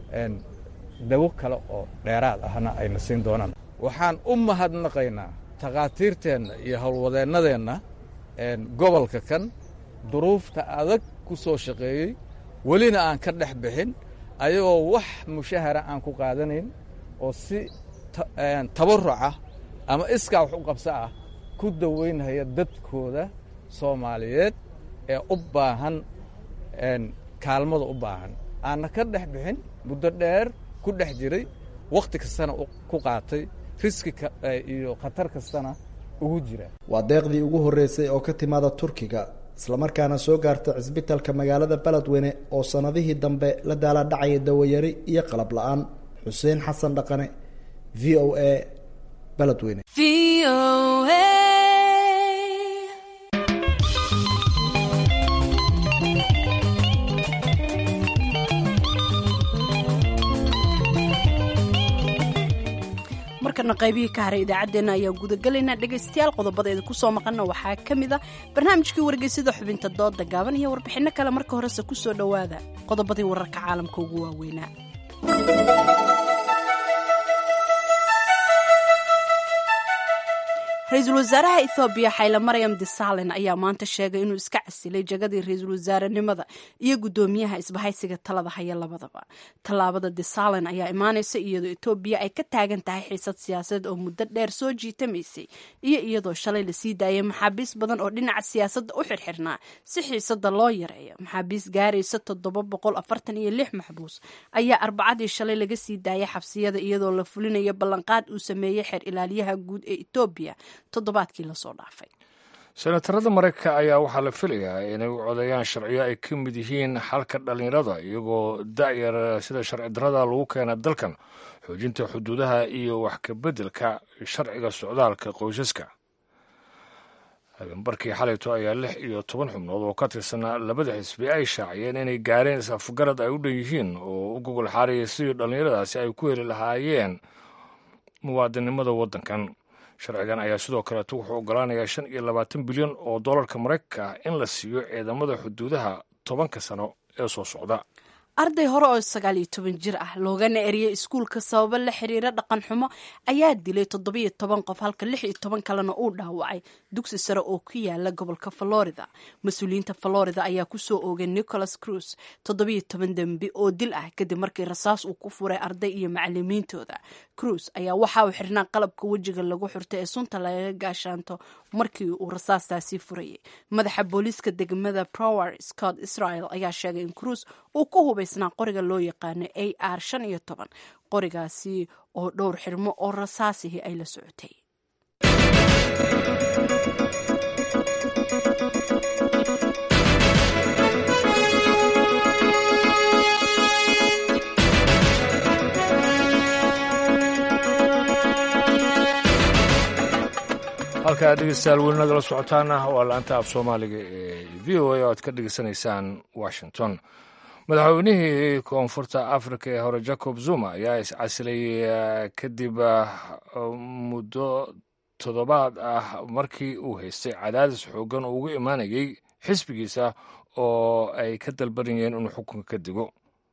dawo kale oo dheeraad ahna ayna siin doonaan waxaan u mahadnaqaynaa takhaatiirteenna iyo howlwadeennadeenna gobolka kan duruufta adag ku soo shaqeeyey welina aan ka dhex bixin ayagoo wax mushahara aan ku qaadanayn oo si tabaruca ama iskaa wax u qabso ah ku daweynhaya dadkooda soomaaliyeed ee u baahan kaalmada u baahan aanna ka dhex bixin muddo dheer ku dhex jiray wakhti kastana ku qaatay riski iyo khatar kastana ugu jira waa deeqdii ugu horreysay oo ka timaada turkiga islamarkaana soo gaarta cisbitalka magaalada beledweyne oo sannadihii dambe la daala dhacaya dawayari iyo qalab la-aan xuseen xasan dhaqane v o a beledweyne markana qaybihii ka haray idaacaddeenna ayaan gudagelaynaa dhegaystayaal qodobadeeda kusoo maqanna waxaa ka mid a barnaamijkii wargeysada xubinta dooda gaaban iyo warbixinno kale marka horese kusoo dhowaada qodobadii wararka caalamka ugu waaweynaa ra-iisul wasaaraha ethoobiya xayle maryam disalen ayaa maanta sheegay inuu iska casilay jagadii ra-iisul wasaarenimada iyo guddoomiyaha isbahaysiga talada haya labadaba tallaabada disalen ayaa imaanaysa iyadoo etoobiya ay ka taagan tahay xiisad siyaasadeed oo muddo dheer soo jiitamaysay iyo iyadoo shalay lasii daayay maxaabiis badan oo dhinaca siyaasadda u xirxirnaa si xiisada loo yareeyo maxaabiis gaaraysa toddoba boqol afartan iyo lix maxbuus ayaa arbacadii shalay laga sii daayay xabsiyada iyadoo la fulinayo ballanqaad uu sameeyey xeer ilaaliyaha guud ee etoobiya toddobaadkii lasoo dhaafay senatarada maraykanka ayaa waxaa la filayaa inay u codeeyaan sharciyo ay ka mid yihiin xalka dhallinyarada iyagoo da'yar sida sharci darrada lagu keena dalkan xoojinta xuduudaha iyo wax ka beddelka sharciga socdaalka qoysaska habeenbarkii xalayto ayaa lix iyo toban xubnood oo ka tirsanaa labada xisbi ay shaaciyeen inay gaareen is-afgarad ay u dhan yihiin oo u gogol xaaraya sidii dhallinyaradaasi ay ku heli lahaayeen muwaadinimada waddankan sharcigan ayaa sidoo kaleeto wuxuu ogolaanayaa shan iyo labaatan bilyan oo dollarka maraykanka ah in la siiyo ciidamada xuduudaha tobanka sano ee soo socda arday hore oo sagaal iyo toban jir ah loogana eriyey iskuulka sababo la xiriira dhaqan xumo ayaa dilay toddobiyo toban qof halka lix iyo toban kalena uu dhaawacay dugsi sare oo ku yaala gobolka florida mas-uuliyiinta florida ayaa kusoo oogay nicholas cruz toddobiyo toban dembi oo dil ah kadib markii rasaas uu ku furay arday iyo macalimiintooda cruz ayaa waxa uu xirnaa qalabka wejiga lagu xurta ee sunta lagaga gaashaanto markii uu rasaastaasi furayay madaxa booliiska degmada prower scott israel ayaa sheegay in cruz uu ku hubaysnaa qoriga loo yaqaano a r shan iyo toban qorigaasi oo dhowr xirmo oo rasaasihii ay la socotay halkaa dhegeystayaal weli nagala socotaana waa la-anta af soomaaliga ee v o a oo aad ka dhegeysanaysaan washington madaxweynihii koonfurta africa ee hore jacob zuma ayaa iscasilay kadib muddo toddobaad ah markii uu haystay cadaadis xoogan oo ugu imaanayay xisbigiisa oo ay ka dalbanayeen inuu xukunka ka digo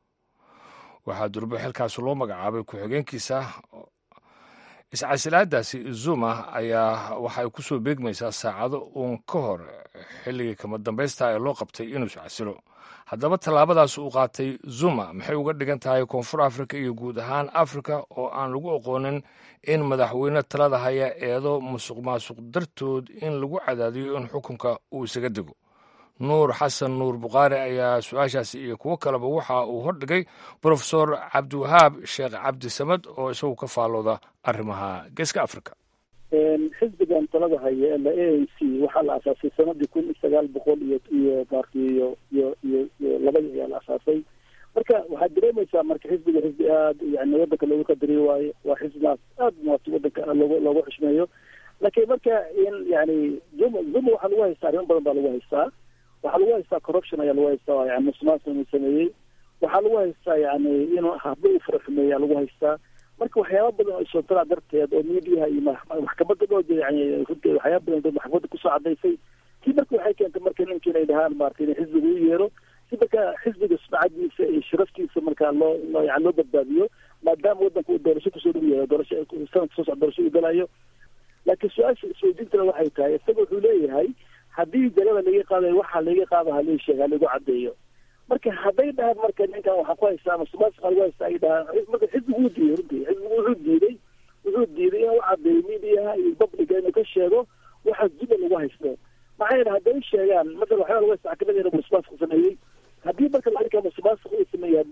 waxaa durbo xilkaasi loo magacaabay ku-xigeenkiisa iscasilaadaasi zuma ayaa waxa ay ku soo beegmaysaa saacado uun ka hor xilligii kama dambaysta ee loo qabtay inuu iscasilo haddaba tallaabadaas uu qaatay zuma maxay uga dhigan tahay koonfur afrika iyo guud ahaan afrika oo aan lagu aqoonin in madaxweyne talada haya eedo musuq maasuq dartood in lagu cadaadiyo in xukunka uu isaga dego nuur xasan nuur bukhaari ayaa su-aashaasi iyo kuwo kaleba waxa uu hordhigay brofesor cabdiwahaab sheekh cabdi samad oo isagu ka faallooda arrimaha geeska africa xisbigan talada haya ee la a n c waxaa la asaasay sanadii kun iyo sagaal boqol iyo iyo maarti iyo iyo iyo iyo labadii ayaa la asaasay marka waxaad dareemaysaa marka xisbiga xisbi aada yani wadanka loogu qadariyo waayo waa xisbigaas aada maarti wadanka loogu loogu xushmeeyo laakiin marka in yani zuma zuma waxaa lagu haystaa arrimo badan baa lagu haystaa waxaa lagu haystaa corruption ayaa lagu haystaa yani musuqmaasuq inuu sameeyey waxaa lagu haystaa yani inuu hablo uu fara xumeeyaa lagu haystaa marka waxyaaba badan oo isootalaa darteed oo mediaha iyo maxkamadda dhoo yani runteed waxyaaba badan dad maxkamadda kusoo cadaysay tii marka waxay keentay marka ninki inay dhahaan maarata in xisbiga u yeero si marka xisbiga sumcadiisa iyo sharaftiisa marka loo loo yani loo badbaadiyo maadaama wadanka uu doorasho kusoo dhow yahay doorasho sanadka soo socda doorasho uu galayo laakiin su-aasha isweydiintana waxay tahay isaga wuxuu leeyahay haddii jalada laga qaadayo waxaa laga qaada halii sheega halagu cadeeyo marka hadday dhahaan marka ninkan waxaa ku haystaa masuqmaasuqa lagu haystaa ay dhahaan marka xisbigu wuu diiday runtii xisbigu wuxuu diiday wuxuu diiday inuu cadeeyo mediaha iyo publica inuu ka sheego waxa zuba lagu haysto maxaa yeele hadday sheegaan masala waxyaaba lagu haysta xakamadii inuu masuqmaasuq sameeyey haddii marka arrinka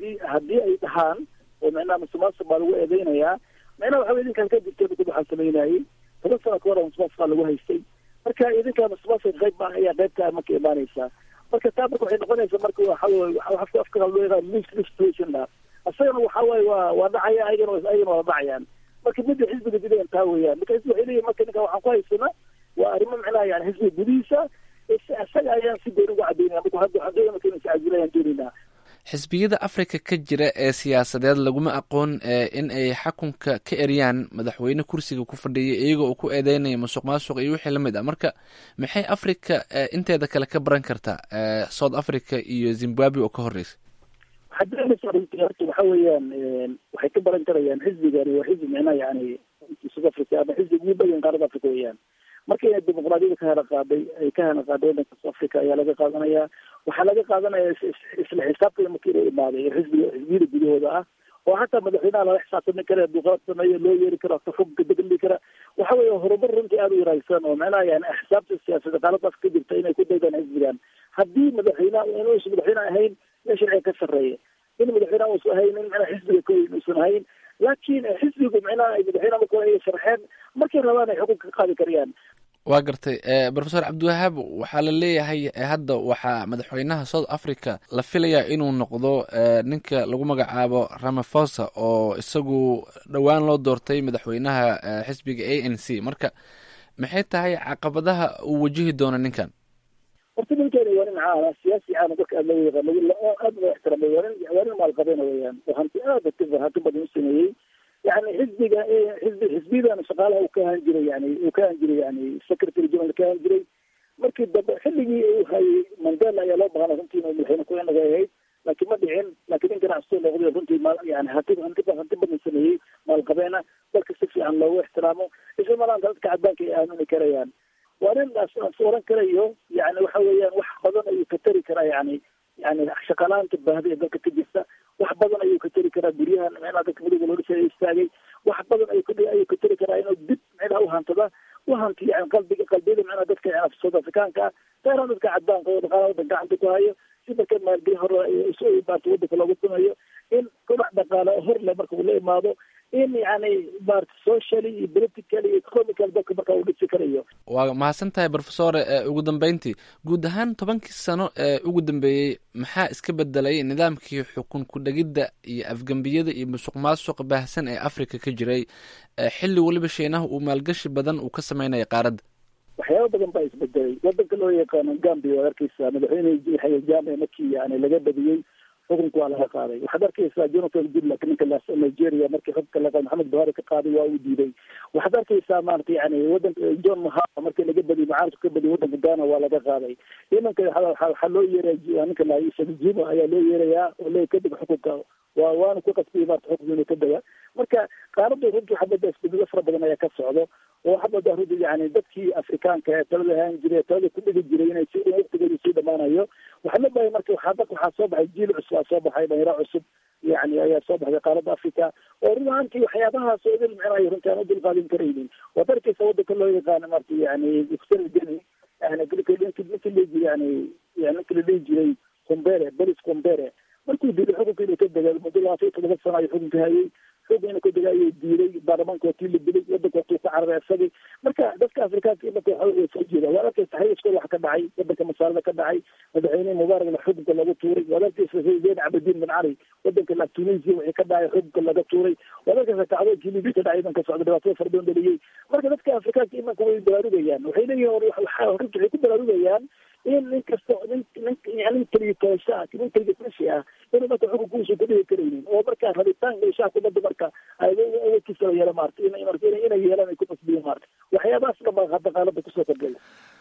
haddii haddii ay dhahaan oo micnaha musuqmaasuq baa lagu eedeynayaa micnaha waxa wey idinkaan ka jirtay dad waxaa sameynayay toban sano ka hor musuqmaasuqaa lagu haystay marka idinkaa musuqmaasuq qayb baa ayaa qaybtaa marka imaanaysaa marka taa marka waxay noqonaysaa marka waxa wey afka afka loo yaqaan mix situation la isagana waxa waaye waa waa dhacaya ayagana ayagana waa dhacayaan marka midda xisbiga dileen taa weeyaan marka xisbi waxay leeyihin marka ninka waxaan ku haysana waa arrimo micnaha yani xisbiga gudihiisa isaga ayaan si gooni uga cadaynaya marka hadda waxaan doonaya marka inay iscajilayaan doonaynaa xisbiyada afrika ka jira ee siyaasadeed laguma aqoon in ay xakunka ka eryaan madaxweyne kursiga ku fadhiya iyagoo uu ku eedeynaya musuq maasuq iyo wixii lamid ah marka maxay africa inteeda kale ka baran kartaa south africa iyo zimbabwe oo ka horeysa waxaad dareemaysaa runtii horta waxa weeyaan waxay ka baran karayaan xisbigani waa xisbi micnaha yani south africa ama xisbi ugu bayan qaarada africa weeyaan marka inay dimuqraadiyada ka hana qaaday ay ka hana qaaday wadanka south africa ayaa laga qaadanaya waxaa laga qaadanaya isla xisaabtooda markii inuu imaaday xisbiga xisbiyada gudahooda ah oo hataa madaxweynaha lala xisaabtami kara hadduu qalad sameeyo loo yeeri karo xukunka degli kara waxa weeye horumar runtii aada u wanaagsan oo macnaha yani axsaabta siyaasada qaaladaas ka jirta inay ku daydaan xisbigan haddii madaxweynaha inuusan madaxweyne ahayn in sharciga ka sarreeya in madaxweynaha uusan ahayn in macnaha xisbiga koyn uusan ahayn laakiin xisbigu macnaha ay madaxweynaha marka hore sharxeen markay rabaan ay xukunka ka qaadi karayaan waa gartay profesor cabdiwahaab waxaa la leeyahay hadda waxaa madaxweynaha south africa la filayaa inuu noqdo ninka lagu magacaabo ramafosa oo isagu dhowaan loo doortay madaxweynaha xisbiga a n c marka maxay tahay caqabadaha uu wajihi doono ninkan horta ninkani waa nin caana siyaasi caana dadka aad loo yaqaan aad loo ixtiraamay waa nin waa nin maalqabeena weeyaan oo hanti aad hanti badan u sameeyey yani xisbiga xisbi xisbiyadan shaqaalaha uu ka ahaan jiray yani uu ka ahaan jiray yani secretary general ka ahaan jiray markii dambe xilligii uu hayay mandela ayaa loo baahnay runtii inuu madaxweyne ku inaga ahayd laakiin ma dhicin laakiin nin ganacsioo noqday runtii ma yani hanti hanti hanti badan sameeyey maalqabeena dalka si fiican loogu ixtiraamo isla malaanta dadka cadaanka ay aamini karayaan waa nin as oran karayo yani waxa weeyaan wax badan ayuu ka tari karaa yani yani shaqalaanta baahda ee dalka ka jirta wax badan ayuu ka tari karaa guryahan micnaha dadka midowga loo dhisay istaagay wax badan ayuu ka ayuu ka tari karaa inuu dib micnaha uhantada uhanti yani qalbiga qalbiyada micnaha dadka yani south africaanka ah gaaraan dadka cadaanka oo dhaqaalaha wadanka gacanta ku hayo si marka maalgeli hore isu maarta wadanka loogu sameeyo in kobac dhaqaale hor le marka uu la imaado in yani maarata socially iyo politically iyo economical dalka marka uu dhisi karayo waa mahadsan tahay profesore ugu dambeyntii guud ahaan tobankii sano ee ugu dambeeyey maxaa iska bedelay nidaamkii xukun ku-dhegidda iyo afgembiyada iyo musuq maasuq baahsan ee africa ka jiray xilli weliba shiinaha uu maalgashi badan uu ka sameynaya qaaradda waxyaaba badan baa isbedelay wadanka loo yaqaano gambia waad arkeysaa madaxweyne jame markii yani laga badiyey xukunka waa laga qaaday waxaad arkeysaa jonathan goodluck ninka nigeria markii xukunka laga maxamed buhari ka qaaday waa uu diiday waxaad arkeysaa maarata yani wadanka john mahama markii laga badiyey mucaaradku ka badiyey wadanka ghana waa laga qaaday imanka waxaa loo yeeraya ninka juma ayaa loo yeerayaa oo le kadib xukunka waa waana ku qasbiyey maarata xukunka inuu ka daga marka qaaradu runtii waxaa moodaa isbedelo fara badan ayaa ka socdo oo waxaa moodaa runtii yani dadkii afrikaanka ee talada ahaan jiray talada ku dhigi jiray inay si waqtigeedu sii dhamaanayo waxaa la bahay marka waxaa dadka waxaa soo baxay jiil cusub aa soo baxay dhalinyaro cusub yani ayaa soo baxday qaaradda africa oo run ahaantii waxyaabahaas oo idil micnaha runtii aan u dulqaadin karaynin waad arkeysa wadanka loo yaqaano marta yani geni yani ninki la jiri yani yani ninki la dhihi jiray combere belis combere markuu diiday xukunka inuu ka dega muddo labaatan iyo todoba sano ayuu xukunka hayay xukun inuu ka dega ayuu diiday baarlamaanka waa tii la dilay wadanka watuu ka cararay isagii marka dadka afrikaanka imanka waxa soo jeeda waad arkeysa hayskooda wax ka dhacay wadanka masaalada ka dhacay madaxweyne mubaaragna xukunka lagu tuuray waad arkeysa zayn cabdiin bin cali wadanka la tunisia wixii ka dhacay xukunka laga tuuray waad arkeysa kacdoonkii libi ka dhacay imanka socda dhibaatada fara badan dhaliyey marka dadka afrikaanka imanka way baraarugayaan waxay leeyihin runta waxay ku baraarugayaan in nin kasta nin nin nin keliya toosha ah nin keliya tashi ah inuu marka xukunkuusa ku dhigi karaynin oo marka rabitaanka ishaha kubadda marka ay awoodkiisa la yeela maarta in marka inay yeelaan ay ku qasbiyin maarta waxyaabahaas dhan baa hadda qaalada kusoo kordhaya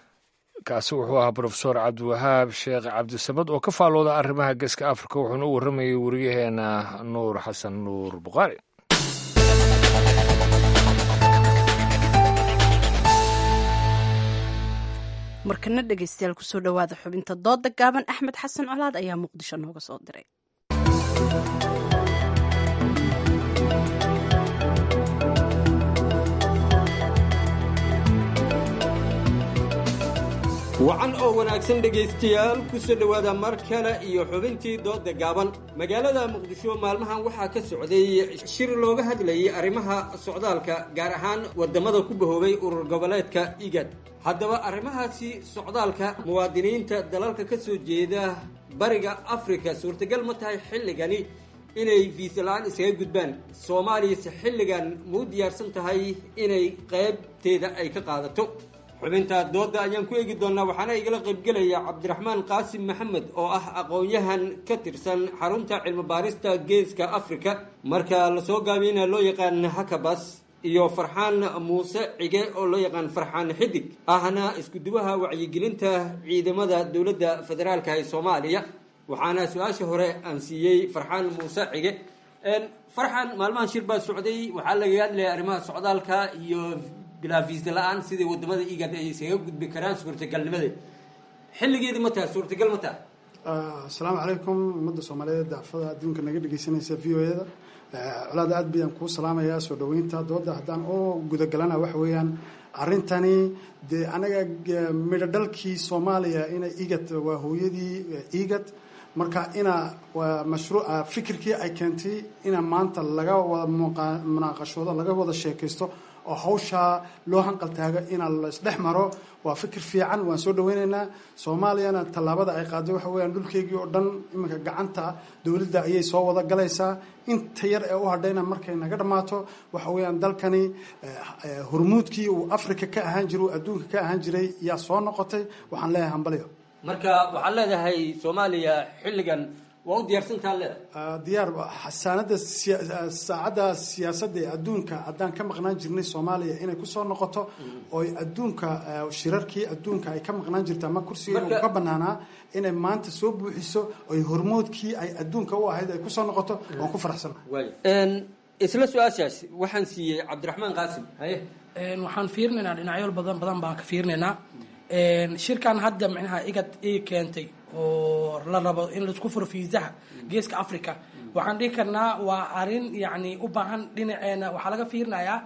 kaasi wuxuu ahaa brofesor cabdiwahaab sheekh cabdisamad oo ka faalooda arrimaha geeska afrika wuxuuna u warramayay wariyaheena nuur xasan nuur bukhaari markana dhegeystayaal kusoo dhowaada xubinta dooda gaaban axmed xasan colaad ayaa muqdisho nooga soo diray wacan oo wanaagsan dhegaystayaal ku soo dhowaada mar kale iyo xubintii dooda gaaban magaalada muqdisho maalmahan waxaa ka socday shir looga hadlayay arrimaha socdaalka gaar ahaan wadamada ku bahoobay urur goboleedka igad haddaba arrimahaasi socdaalka muwaadiniinta dalalka ka soo jeeda bariga afrika suurtagal ma tahay xilligani inay fiisa la-aan iskaga gudbaan soomaaliyase xilligan muu diyaarsan tahay inay qaybteeda ay ka qaadato xubinta dooda ayaan ku eegi doonaa waxaana igala qaybgelaya cabdiraxmaan qaasim maxamed oo ah aqoon-yahan ka tirsan xarunta cilmi baarista geeska africa marka lasoo gaabiyana loo yaqaan hakabas iyo farxaan muuse cige oo loo yaqaan farxaan xidig ahna iskuduwaha wacyigelinta ciidamada dowladda federaalka ee soomaaliya waxaana su-aasha hore aan siiyey farxaan muuse cige farxaan maalmahan shir baa socday waxaa laga hadlaya arrimaha socdaalka iyo bilaa fiisa la-aan sidai wadamada igad ay isaga gudbi karaan suurtagalnimadeed xilligeedi ma taha suurtagal ma taha asalaamu calaykum ummadda soomaaliyeed daafada adduunka naga dhegeysanaysa v o eda colaad aad bayaan kuu salaamayaa soo dhaweynta dooda haddaan oo gudagalana waxa weeyaan arrintani dee anaga midho dhalkii soomaaliya ina igad waa hooyadii igad marka ina waa mashruuca fikirkii ay keentay ina maanta laga wada munaaqashoodo laga wada sheekaysto oo hawshaa loo hanqal taago ina la isdhex maro waa fikir fiican waan soo dhaweyneynaa soomaaliyana tallaabada ay qaaday waxa weyaan dhulkeygii oo dhan iminka gacanta dowladda ayay soo wada galaysaa inta yar ee u hadhayna markay naga dhammaato waxa weeyaan dalkani hormuudkii uu africa ka ahaan jiray uu adduunka ka ahaan jiray yaa soo noqotay waxaan leeyahay hambalyo marka waxaad leedahay soomaaliya xilligan waa u diyaarsantaa leedahay diyaar xasaanada saacadda siyaasadda ee adduunka haddaan ka maqnaan jirnay soomaaliya inay kusoo noqoto oy adduunka shirarkii adduunka ay ka maqnaan jirta ama kursiga uu ka banaanaa inay maanta soo buuxiso oy hormoodkii ay adduunka u ahayd ay kusoo noqoto waan ku faraxsanahay isla su-aashaas waxaan siiyey cabdiraxmaan qaasim haye waxaan fiirinaynaa dhinacyo badan badan baan ka fiirinaynaa shirkan hadda micnaha igad ii keentay oo la rabo in laisku furo fiisaha geeska africa waxaan dhihi karnaa waa arin yani u baahan dhinaceena waxaa laga fiirinayaa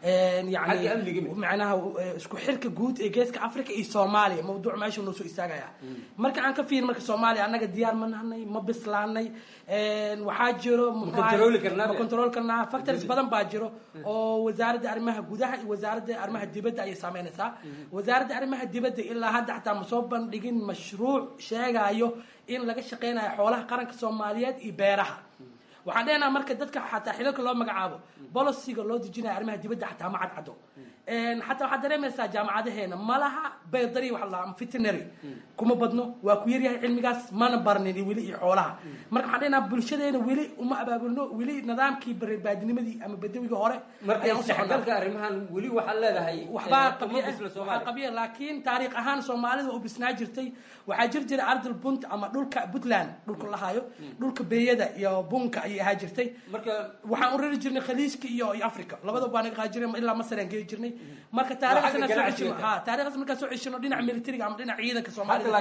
yani macnaha isku xirka guud ee geeska africa iyo soomaaliya mawduuc meesha noo soo istaagaya marka aan ka fiirin marka soomaaliya annaga diyaar ma nahnay ma bislaanay waxaa jiro ma control karnaa factors badan baa jiro oo wasaaradda arrimaha gudaha iyo wasaaradda arrimaha dibadda ayay saameynaysaa wasaaradda arrimaha dibadda ilaa hadda xataa ma soo bandhigin mashruuc sheegayo in laga shaqeynayo xoolaha qaranka soomaaliyeed iyo beeraha waxaan dhehnaha marka dadka xataa xilalka loo magacaabo boliciga loo dejinayo arrimaha dibadda xataa ma cadcado xataa waxaad dareemaysaa jaamacadaheena malaha baydari waxa la veterinary kuma badno waa ku yaryahay cilmigaas mana barnin weli iyo xoolaha marka waxaan dhehnaha bulshadeena weli uma abaabulno weli nidaamkii baadinimadii ama badawiga hore marka isdhexgalka arrimahan weli waxaad leedahay waxbaa qabiya qabiya laakiin taariikh ahaan soomaalida u bisnaa jirtay waxaa jir jiray ardal bunt ama dhulka puntland dhulka lahayo dhulka beeyada iyo bunka ayay ahaa jirtay marka waxaan u rari jirnay khaliijka iyo iyo africa labadaba baa naga qaadi jirnay ilaa masar aan geli jirnay marka taariikhdaasna soo ceshino ha taariikhdaas markaan soo ceshino dhinaca militariga ama dhinaca ciidanka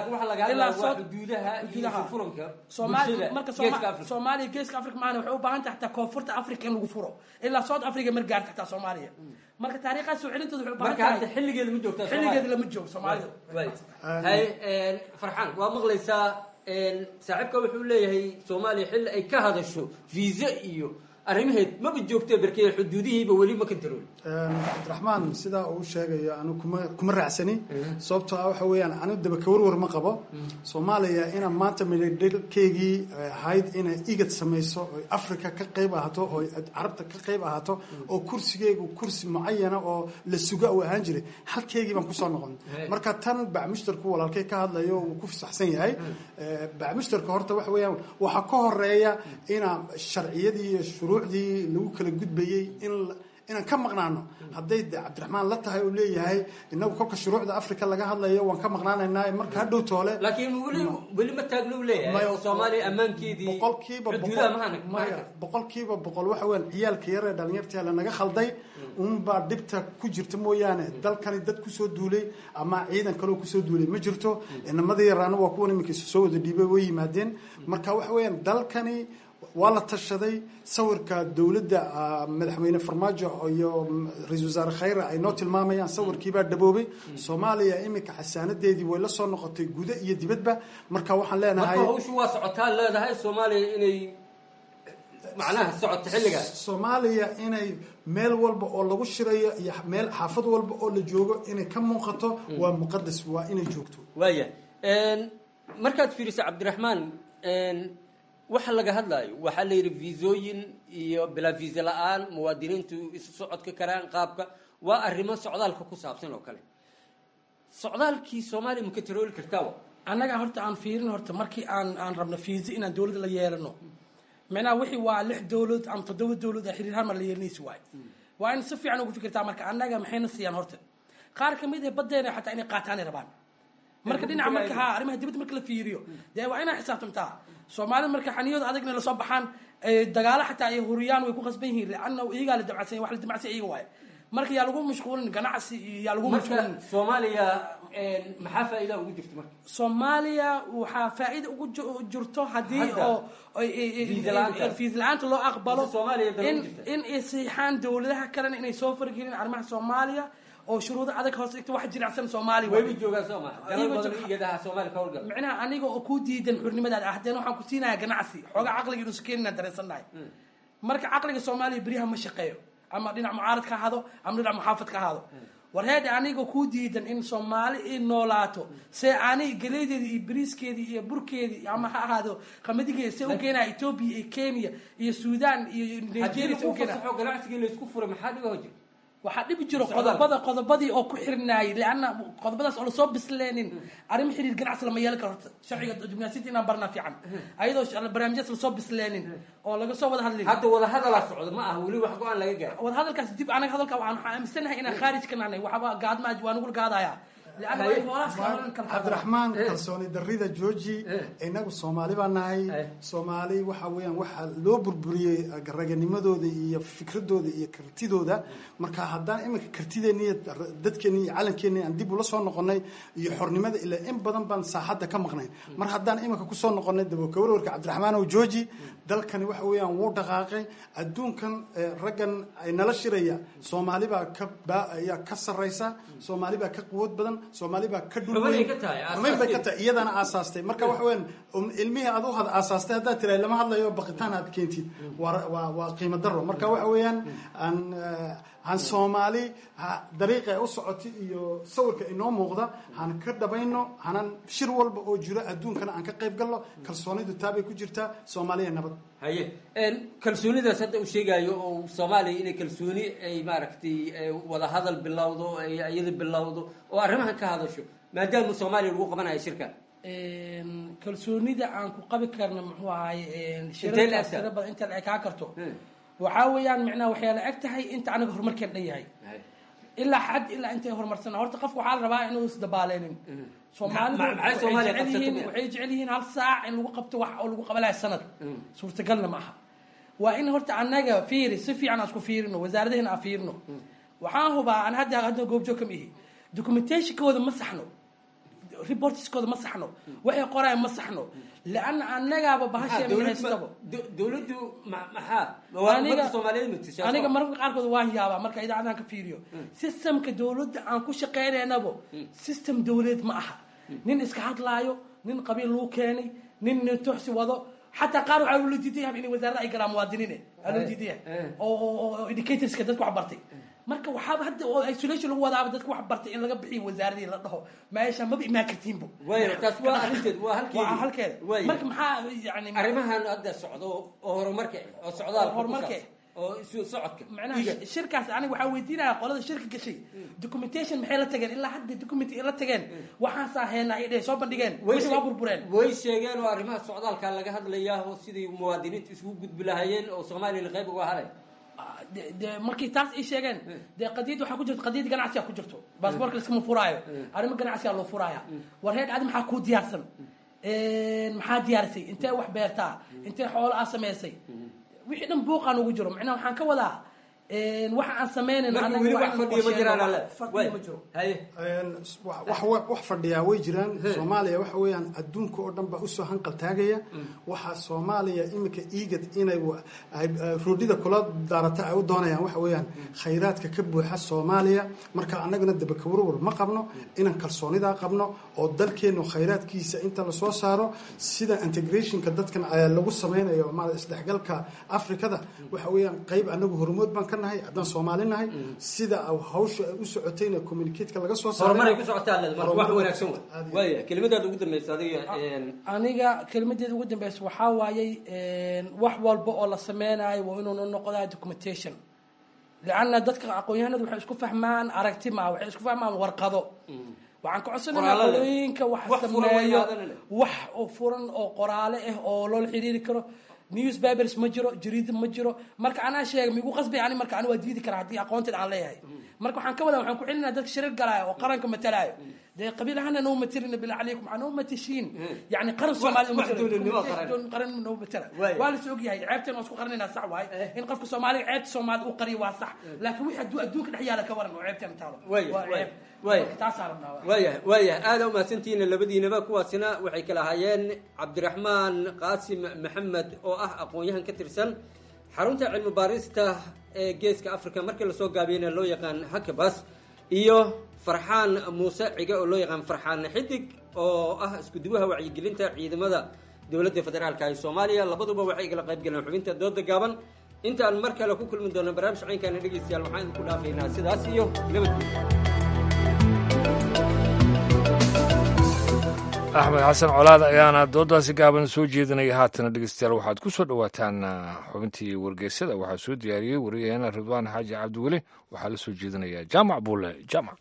soomaalida marka soomaaliya geeska africa maana waxay u baahan tahay xataa koonfurta africa in lagu furo ilaa south africa mar gaarta xataa soomaaliya marka taariikhaas soo celintooda waxay u baahan tahay xilligeeda ma joogtaa xilligeeda lama joogo soomaalida hay farxaan waa maqlaysaa saaxiibka wuxuu leeyahay soomaaliya xilli ay ka hadasho viisa iyo arrimaheed maba joogto berkee xuduudihiiba weli ma kantarool cabdiraxmaan sidaa uu sheegayo anu kuma kuma raacsani sababtoo ah waxa weeyaan anu daba kawarwar ma qabo soomaaliya ina maanta midhadhalkeygii ahayd inay igad samayso oy africa ka qayb ahaato oy carabta ka qayb ahaato oo kursigeygu kursi mucayana oo la suga uu ahaan jiray halkeygii baan kusoo noqon marka tan bacmushtarku walaalkay ka hadlayo uu ku fasaxsan yahay bacmushtarka horta waxa weeyaan waxaa ka horeeya ina sharciyadii iyo shuruucdii lagu kala gudbayey in inaan ka maqnaano hadday de cabdiraxmaan la tahay uu leeyahay inagu kolka shuruucda africa laga hadlayo waan ka maqnaanaynaa marka hadhow toole laakiin weli weli ma taagno u leeyahay oo soomaaliya ammaankeedii boqolkiiba maya boqolkiiba boqol waxa weyan ciyaalka yaree dhalinyartii lanaga khalday unbaa dhibta ku jirta mooyaane dalkani dad kusoo duulay ama ciidan kaloo kusoo duulay ma jirto inamadii yaraana waa kuwan iminka soo wada dhiibay way yimaadeen marka waxa weeyaan dalkani waa la tashaday sawirka dowladda madaxweyne farmaajo iyo ra-isul wasaare khayre ay noo tilmaamayaan sawirkiibaa dhaboobay soomaaliya iminka xasaanadeedii way la soo noqotay guda iyo dibadba marka waxaan leenahay marka hawshu waa socotaa leedahay soomaaliya inay macnaha socoto xilligaas soomaaliya inay meel walba oo lagu shirayo iyo meel xaafad walba oo la joogo inay ka muuqato waa muqadas waa inay joogto waaya markaad fiiriso cabdiraxmaan waxa laga hadlayo waxaa la yidhi viisooyin iyo bilaa viisa la-aan muwaadiniintu isu socodka karaan qaabka waa arrimo socdaalka ku saabsan oo kale socdaalkii soomaaliya ma ka tarooli kartaa annaga horta aan fiirin horta markii aan aan rabno fiisa inaan dowladda la yeelano micnaha wixii waa lix dowlad ama toddoba dowlad a xiriir halmar la yeelanaysi waayo waa in si fiican ugu fikirtaa marka annaga maxayna siiyaan horta qaar ka mid ah baddeena xataa inay qaataanay rabaan marka dhinaca marka ha arrimaha dibadda marka la fiiriyo dee waa inaa xisaabtamtaa soomaalida marka xaniyooda adagna lasoo baxaan dagaalo xataa ay huriyaan way ku qasban yihiin lianna iyagaa la damacsan wax la damacsan iyaga waaye marka yaa lagu mashquulin ganacsi iyo yaa lagu mashquulin soomaaliya maxaa faa'iida ugu jirta marka soomaaliya waxaa faa'iida ugu jirto haddii oo fiis la-aanta loo aqbalo in in ay siixaan dowladaha kalena inay soo fargelin arrimaha soomaaliya oo shuruudo adag hoos dhigta wax jilicsan soomaaliya wayba joogaan sooma dalal badan iyadaha soomaaliya ka howlgal micnaha aniga oo ku diidan xurnimadaada ah haddana waxaan ku siinayaa ganacsi xoogaa caqliga inuusa keenina dareensannahay marka caqliga soomaaliya beryaha ma shaqeeyo ama dhinac mucaarad ka ahaado ama dhinac muxaafad ka ahaado war heede aniga ku diidan in soomaali i noolaato see ani galeedeedi iyo bariiskeedii iyo burkeedii ama ha ahaado qamadigeedi see u keenaya etoobiya iyo kenya iyo suudaan iyo nigeria see u keenaya ganacsigii laysku furay maxaa dhiba jir waxaa dhibi jiro qodobada qodobadii oo ku xirnaayay leanna qodobadaas oo lasoo bisleenin arrimo xiriir ganacsi lama yeelan karo horta sharciga jumnaasiyadda inaan barnaa fiican ayadoo barnaamijyaas lasoo bisleenin oo laga soo wada hadlin hadda wada hadalaa socda ma aha weli wax go-aan laga gaaro wada hadalkaas dib anaga hadalka waxaan aaminsanahay inaan khaarij ka nahnay waxba gaadma waa nugula gaadaya cabdiraxmaan kalsooni darida georgi inagu soomaali baa nahay soomaali waxa weeyaan waxaa loo burburiyey raganimadooda iyo fikradooda iyo kartidooda marka haddaan iminka kartideeni iyo dadkeeni iyo calankeeni aan dib ula soo noqonay iyo xornimada ilaa in badan baan saaxadda ka maqnay mar haddaan iminka kusoo noqonay dabokawarwarka cabdiraxmaan oo georgi dalkani waxa weeyaan wuu dhaqaaqay adduunkan raggan ay nala shiraya soomaali baa ka ayaa ka sarraysa soomaali baa ka quwad badan soomaali baa ka dhulweyn bay ka tahay iyadana aasaastay marka waxa weyan ilmihii aad u had aasaastay haddaad tirahay lama hadlayo baqitaan aad keentid waa waa waa qiimo daro marka waxa weeyaan aan han soomaali dariiqa ay u socotay iyo sawirka inoo muuqda han ka dhabayno hanan shir walba oo jiro adduunkana aan ka qayb galno kalsoonidu taabay ku jirtaa soomaaliya nabad haye kalsoonidaas hadda uu sheegayo oo soomaaliya inay kalsooni ay maaragtay wada hadal bilowdo ay iyada bilowdo oo arrimahan ka hadasho maadaama soomaaliya lagu qabanayo shirkan kalsoonida aan ku qabi karna muxuu ahaye shirarkaas tira badan inta ay kaa karto waxaa weeyaan micnaha waxyaa la eg tahay inta anaga horumarkeen dhan yahay ilaa xad ilaa intay horumarsana horta qofka waxaa la rabaa inuu isdabaaleenin soomaalidu waxay jecel yihiin hal saac in lagu qabto wax oo lagu qabalayo sanad suurtagalna ma aha waa in horta annaga fiiri si fiican aan isku fiirino wasaaradahena aan fiirino waxaan hubaa an hadda hadda goobjoog kama ihi documentationkooda ma saxno reportiskooda ma saxno waxay qorayaan ma saxno leanna annagaaba bahasheehaystabo dowladdu maxaa aniga mararka qaarkood waan yaabaa marka idaacadan ka fiiriyo systemka dowladda aan ku shaqaynaynabo system dowladeed ma aha nin iska hadlaayo nin qabiil lagu keenay nin nin tuxsi wado xataa qaar waxaa loo diidan yahay inay wasaaradda ay galaan muwaadiniine aa loo diidan yahay oo educatorska dadka wax bartay marka waxaaba hadda oo isolation lagu wadaaba dadka wax bartay in laga bixiyo wasaaradii la dhaho meesha maba imaan kartiinbo taas waa arrinteed waa halkeedi waa halkeeda marka maxaa yani arrimahan hadda socdo oo horumarka oo socdaalka horumarka oo isu socodka macnaha shirkaas aniga waxaa weydiinaya qolada shirka gashay documentation maxay la tageen ilaa hadda document ay la tageen waxaasaa heena ay dheh soo bandhigeen wixii waa burbureen way sheegeen oo arrimaha socdaalka laga hadlayaa oo sidii muwaadiniinta isugu gudbi lahaayeen oo soomaaliya qayb uga halay de markii taas ay sheegeen dee qadiyad waxaa ku jirto qadiyad ganacsiga ku jirto baasboorka laskama furaayo arrimo ganacsiga loo furaaya war heed adi maxaa kuu diyaarsan maxaa diyaarisay intee wax beertaa intee xoolo aa samaysay wixii dhan buuqaan ugu jiro macnaha waxaan ka wadaa waxa aan sameynayna Marka anaga weli waa wax inaan fadhiyo ma jiraan, qorsheeno, alle. wax fadhiyo Way. ma jiro wax wax- wax fadhiyaa way jiraan soomaaliya waxa weeyaan adduunka oo dhan baa usoo hanqal taagaya waxaa soomaaliya iminka iigad inay wa- ay- ay roodhida kula daarata ay u doonayaan waxa weeyaan khayraadka ka buuxa soomaaliya marka annaguna dabakawarwar ma qabno inaan kalsoonidaa qabno oo dalkeenu khayraadkiisa inta lasoo saaro sida integrationka dadkan ayaa lagu sameynayo ma isdhexgalka afrikada waxa weeyaan qayb anagu hormood baan ka nahay haddaan soomaali nahay sida hawsha ay u socotayna communicateka laga soo saaray horumaray ku socotaa leed marka wax Horumar- wanaagsan wa waaya kelimadaada ugu dambeysa adiga een, aniga kelmadeeda ugu dambeysa waxaa waayey wax walba oo la sameynayo waa inuu noqdaa documentation lianna dadka aqoon-yahanadu waxay isku fahmaan aragti maa waxay isku fahmaan warqado waxaan ka codsanaynaa Qoraalo leh. qolooyinka wax Wax furan waa sameeyo inaadana leh. wax oo furan oo qoraale ah oo loola xiriiri karo newspapers ma jiro jariida ma jiro marka anaa sheega migu qasbay ani marka ani waa diidi karaa haddii aqoonteed aan leeyahay marka waxaan ka wadaa waxaan ku celinaa dadka shirar galaayo oo qaranka matalaayo dee qabiil ahaana noo matalina bila calaykum waxaa noo matashiin yani qaran Wax- soomaali wax dowladnimo qaran. qaran noo matala Waaya. waa lasoo ogyahay ceebteen waa isku qarinaynaa sax waaye in qofka soomaaliga ceebta soomaali u qariyo waa sax laakiin wixii hadduu adduunka dhex yaala ka waran oo ceebteen taalo Waaya, waa waaya, ceeb waaya. Marka taasaa rabnaa waayahay waayahay aada u mahadsantihiin labadiinaba kuwaasina waxay kala ahaayeen cabdiraxmaan qaasim maxamed oo ah aqoon-yahan ka tirsan xarunta cilmi baarista ee geeska africa markii lasoo gaabiyeyna loo yaqaan hakabas iyo farxaan muuse cige oo loo yaqaan farxaan xidig oo ah iskuduwaha wacyigelinta ciidamada dowladda federaalka ee soomaaliya labaduba waxay kala qayb galeen xubinta dooda gaaban intaan mar kale ku kulmi doono barnaamij caynkaana dhegeystayaal waxaan idinku dhaafaynaa sidaas iyo nabadgelyo axmed xasan colaad ayaana doodaasi gaaban soo jeedinaya haatana dhegeystayaal waxaad ku soo dhowaataan ah, xubintii wargeysada waxaa soo diyaariyey wariyaheena ridwaan xaaji cabdiweli waxaa la soo jeedinaya jaamac buule jaamac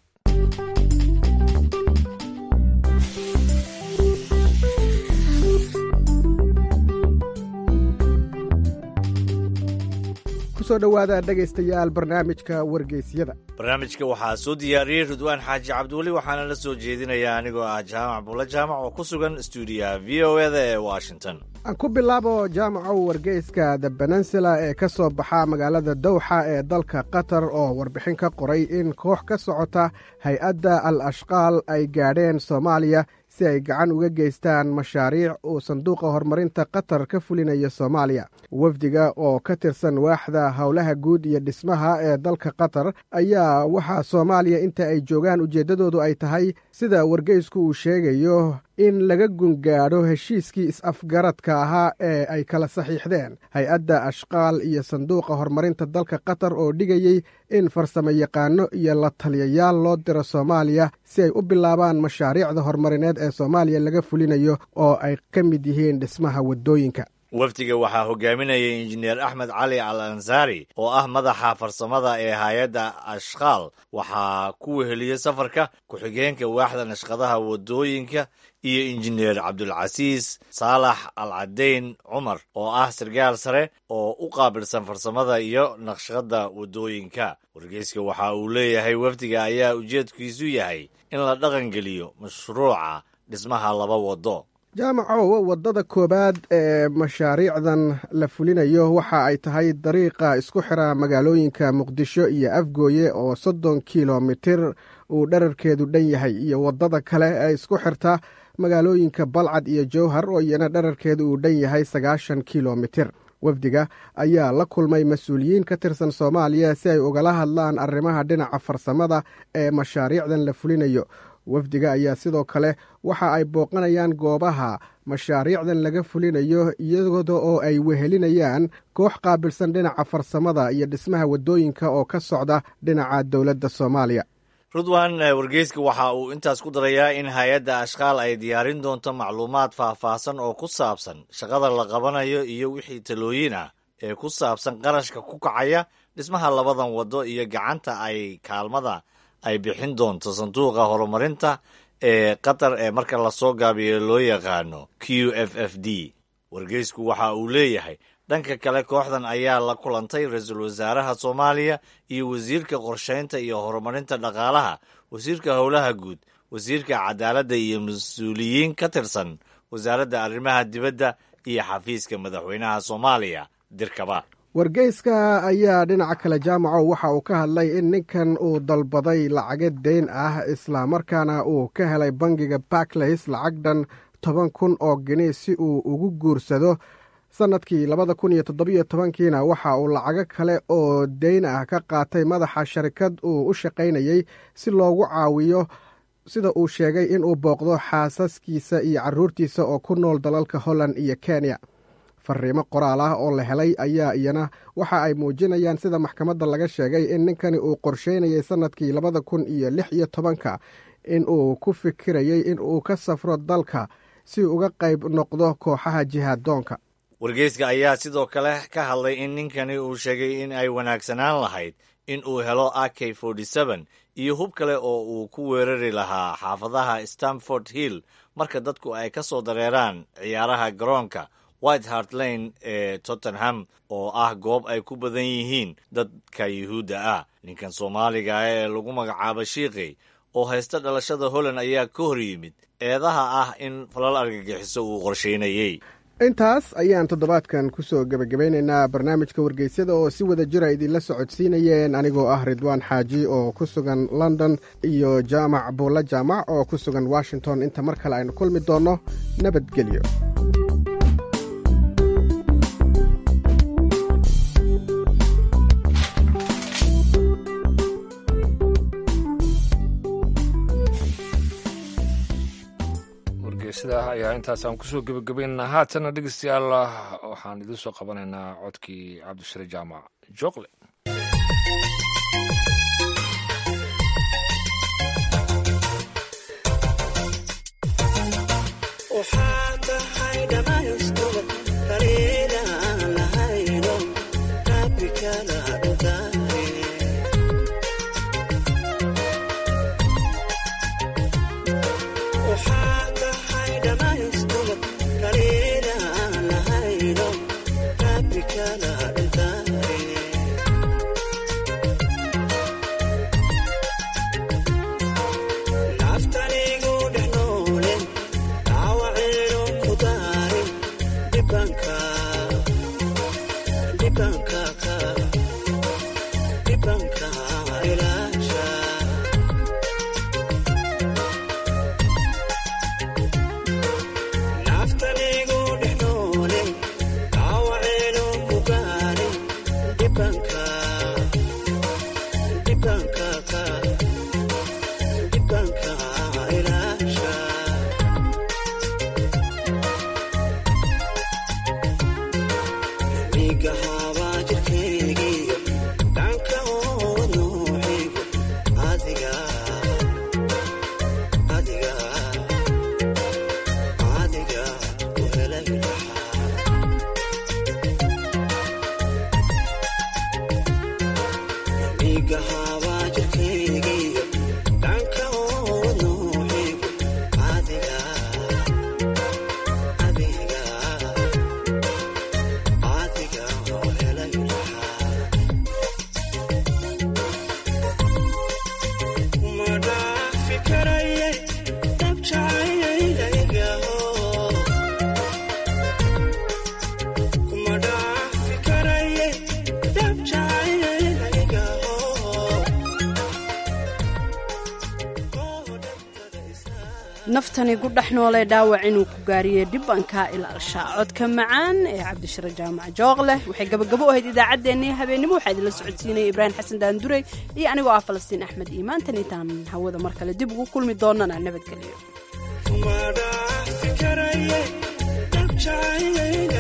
kusoo dhowaada dhegaystayaal barnaamijka wargeysyada barnaamijka waxaa soo diyaariyey ridwaan xaaji cabdiweli waxaana la soo jeedinayaa anigoo ah jaamac buule jaamac oo ku sugan stuudiyaha v o eda ee washington aan ku bilaabo jaamacow wargeyska the peninsula ee ka soo baxa magaalada dowxa ee dalka qatar oo warbixin ka qoray in koox ka socota hay-adda al ashqaal ay gaadheen soomaaliya si ay gacan uga geystaan mashaariic uu sanduuqa horumarinta qatar ka fulinayo soomaaliya wafdiga oo ka tirsan waaxda howlaha guud iyo dhismaha ee dalka qatar ayaa waxaa soomaaliya inta ay joogaan ujeeddadoodu ay tahay sida wargeysku uu sheegayo in laga gungaadho heshiiskii is-afgaradka ahaa ee ay kala saxiixdeen hay-adda ashqaal iyo sanduuqa horumarinta dalka qatar oo dhigayey in farsamo yaqaano iyo la taliyayaal loo diro soomaaliya si ay u bilaabaan mashaariicda horumarineed ee soomaaliya laga fulinayo oo ay ka mid yihiin dhismaha waddooyinka wafdiga waxaa hogaaminayay injineer axmed cali al ansaari oo ah madaxa farsamada ee hay-adda ashqaal waxaa ku weheliyey safarka ku-xigeenka waaxda nashqadaha waddooyinka iyo injineer cabdulcasiis saalax al cadeyn cumar oo ah sarkaal sare oo u qaabilsan farsamada iyo naqshada waddooyinka wargeyska waxa uu leeyahay wafdiga ayaa ujeedkiisu yahay in la dhaqangeliyo mashruuca dhismaha laba waddo jaamacow waddada koowaad ee mashaariicdan la fulinayo waxa ay tahay dariiqa isku xira magaalooyinka muqdisho iyo afgooye oo soddon kilomitir uu dherarkeedu dhan yahay iyo waddada kale ee isku xirta magaalooyinka balcad iyo jowhar oo iyana dherarkeedu uu dhan yahay sagaashan kilomitir wafdiga ayaa la kulmay mas-uuliyiin ka tirsan soomaaliya si ay ugala hadlaan arrimaha dhinaca farsamada ee mashaariicdan la fulinayo wafdiga ayaa sidoo kale waxa ay booqanayaan goobaha mashaariicdan laga fulinayo iyada oo ay wehelinayaan koox qaabilsan dhinaca farsamada iyo dhismaha waddooyinka oo ka socda dhinaca dowladda soomaaliya rudwan wargeyska waxa uu intaas ku darayaa in hay-adda ashqaal ay diyaarin doonto macluumaad faahfaahsan oo ku saabsan shaqada la qabanayo iyo wixii talooyin ah ee ku saabsan qarashka ku kacaya dhismaha labadan waddo iyo gacanta ay kaalmada ay bixin doonto sanduuqa horumarinta ee qatar ee marka lasoo gaabiyo loo yaqaano q f f d wargeysku waxa uu leeyahay dhanka kale kooxdan ayaa la kulantay ra-iisul wasaaraha soomaaliya iyo wasiirka qorshaynta iyo horumarinta dhaqaalaha wasiirka howlaha guud wasiirka cadaaladda iyo mas-uuliyiin ka tirsan wasaaradda arrimaha dibadda iyo xafiiska madaxweynaha soomaaliya dirkaba wargeyska ayaa dhinaca kale jaamaco waxa uu ka hadlay in ninkan uu dalbaday lacago deyn ah islamarkaana uu ka helay bangiga barclays lacag dhan toban kun oo geni si uu ugu guursado sannadkii labada kun iyo toddobiyo tobankiina waxa uu lacago kale oo deyn ah ka qaatay madaxa sharikad uu u shaqaynayey si loogu caawiyo sida uu sheegay inuu booqdo xaasaskiisa iyo caruurtiisa oo ku nool dalalka holland iyo kenya fariimo qoraal ah oo la helay ayaa iyana waxa ay muujinayaan sida maxkamadda laga sheegay in ninkani uu qorsheynayay sannadkii labada kun iyo lix iyo tobanka in uu ku fikirayey in uu ka safro dalka si uga qayb noqdo kooxaha jihaaddoonka wargeyska ayaa sidoo kale ka hadlay in ninkani uu sheegay in ay wanaagsanaan lahayd in uu helo a k iyo hub kale oo uu ku weerari lahaa xaafadaha stamford hill marka dadku ay ka soo dareeraan ciyaaraha garoonka white hart lane ee tottenham oo ah goob ay ku badan yihiin dadka yuhuudda ah ninkan soomaaliga ah ee lagu magacaabo shiiqi oo haysta dhalashada holland ayaa ka hor yimid eedaha ah in falal argagixiso uu qorsheynayey intaas ayaan toddobaadkan ku soo gebagabaynaynaa barnaamijka wargeysyada oo si wada jira idinla socodsiinayeen anigoo ah ridwaan xaaji oo ku sugan london iyo jaamac buulla jaamac oo ku sugan washington inta mar kale aynu kulmi doonno nabadgelyo wargeysadah ayaa intaasaan kusoo gebagabaynaynaa haatana dhegeystayaal waxaan idiin soo qabanaynaa codkii cabdishare jaamac jookle naftani ku dhex noolee dhaawac inuu ku gaariyey dhibanka ilaalsha codka macaan ee cabdishare jaamac jooqleh waxay gabagabo u ahayd idaacaddeenii habeennimo waxaa idinla socodsiinaya ibraahim xasan daandurey iyo anigoo ah falastiin axmed iimaantan intaan hawada mar kale dib ugu kulmi doonana nabadgelyo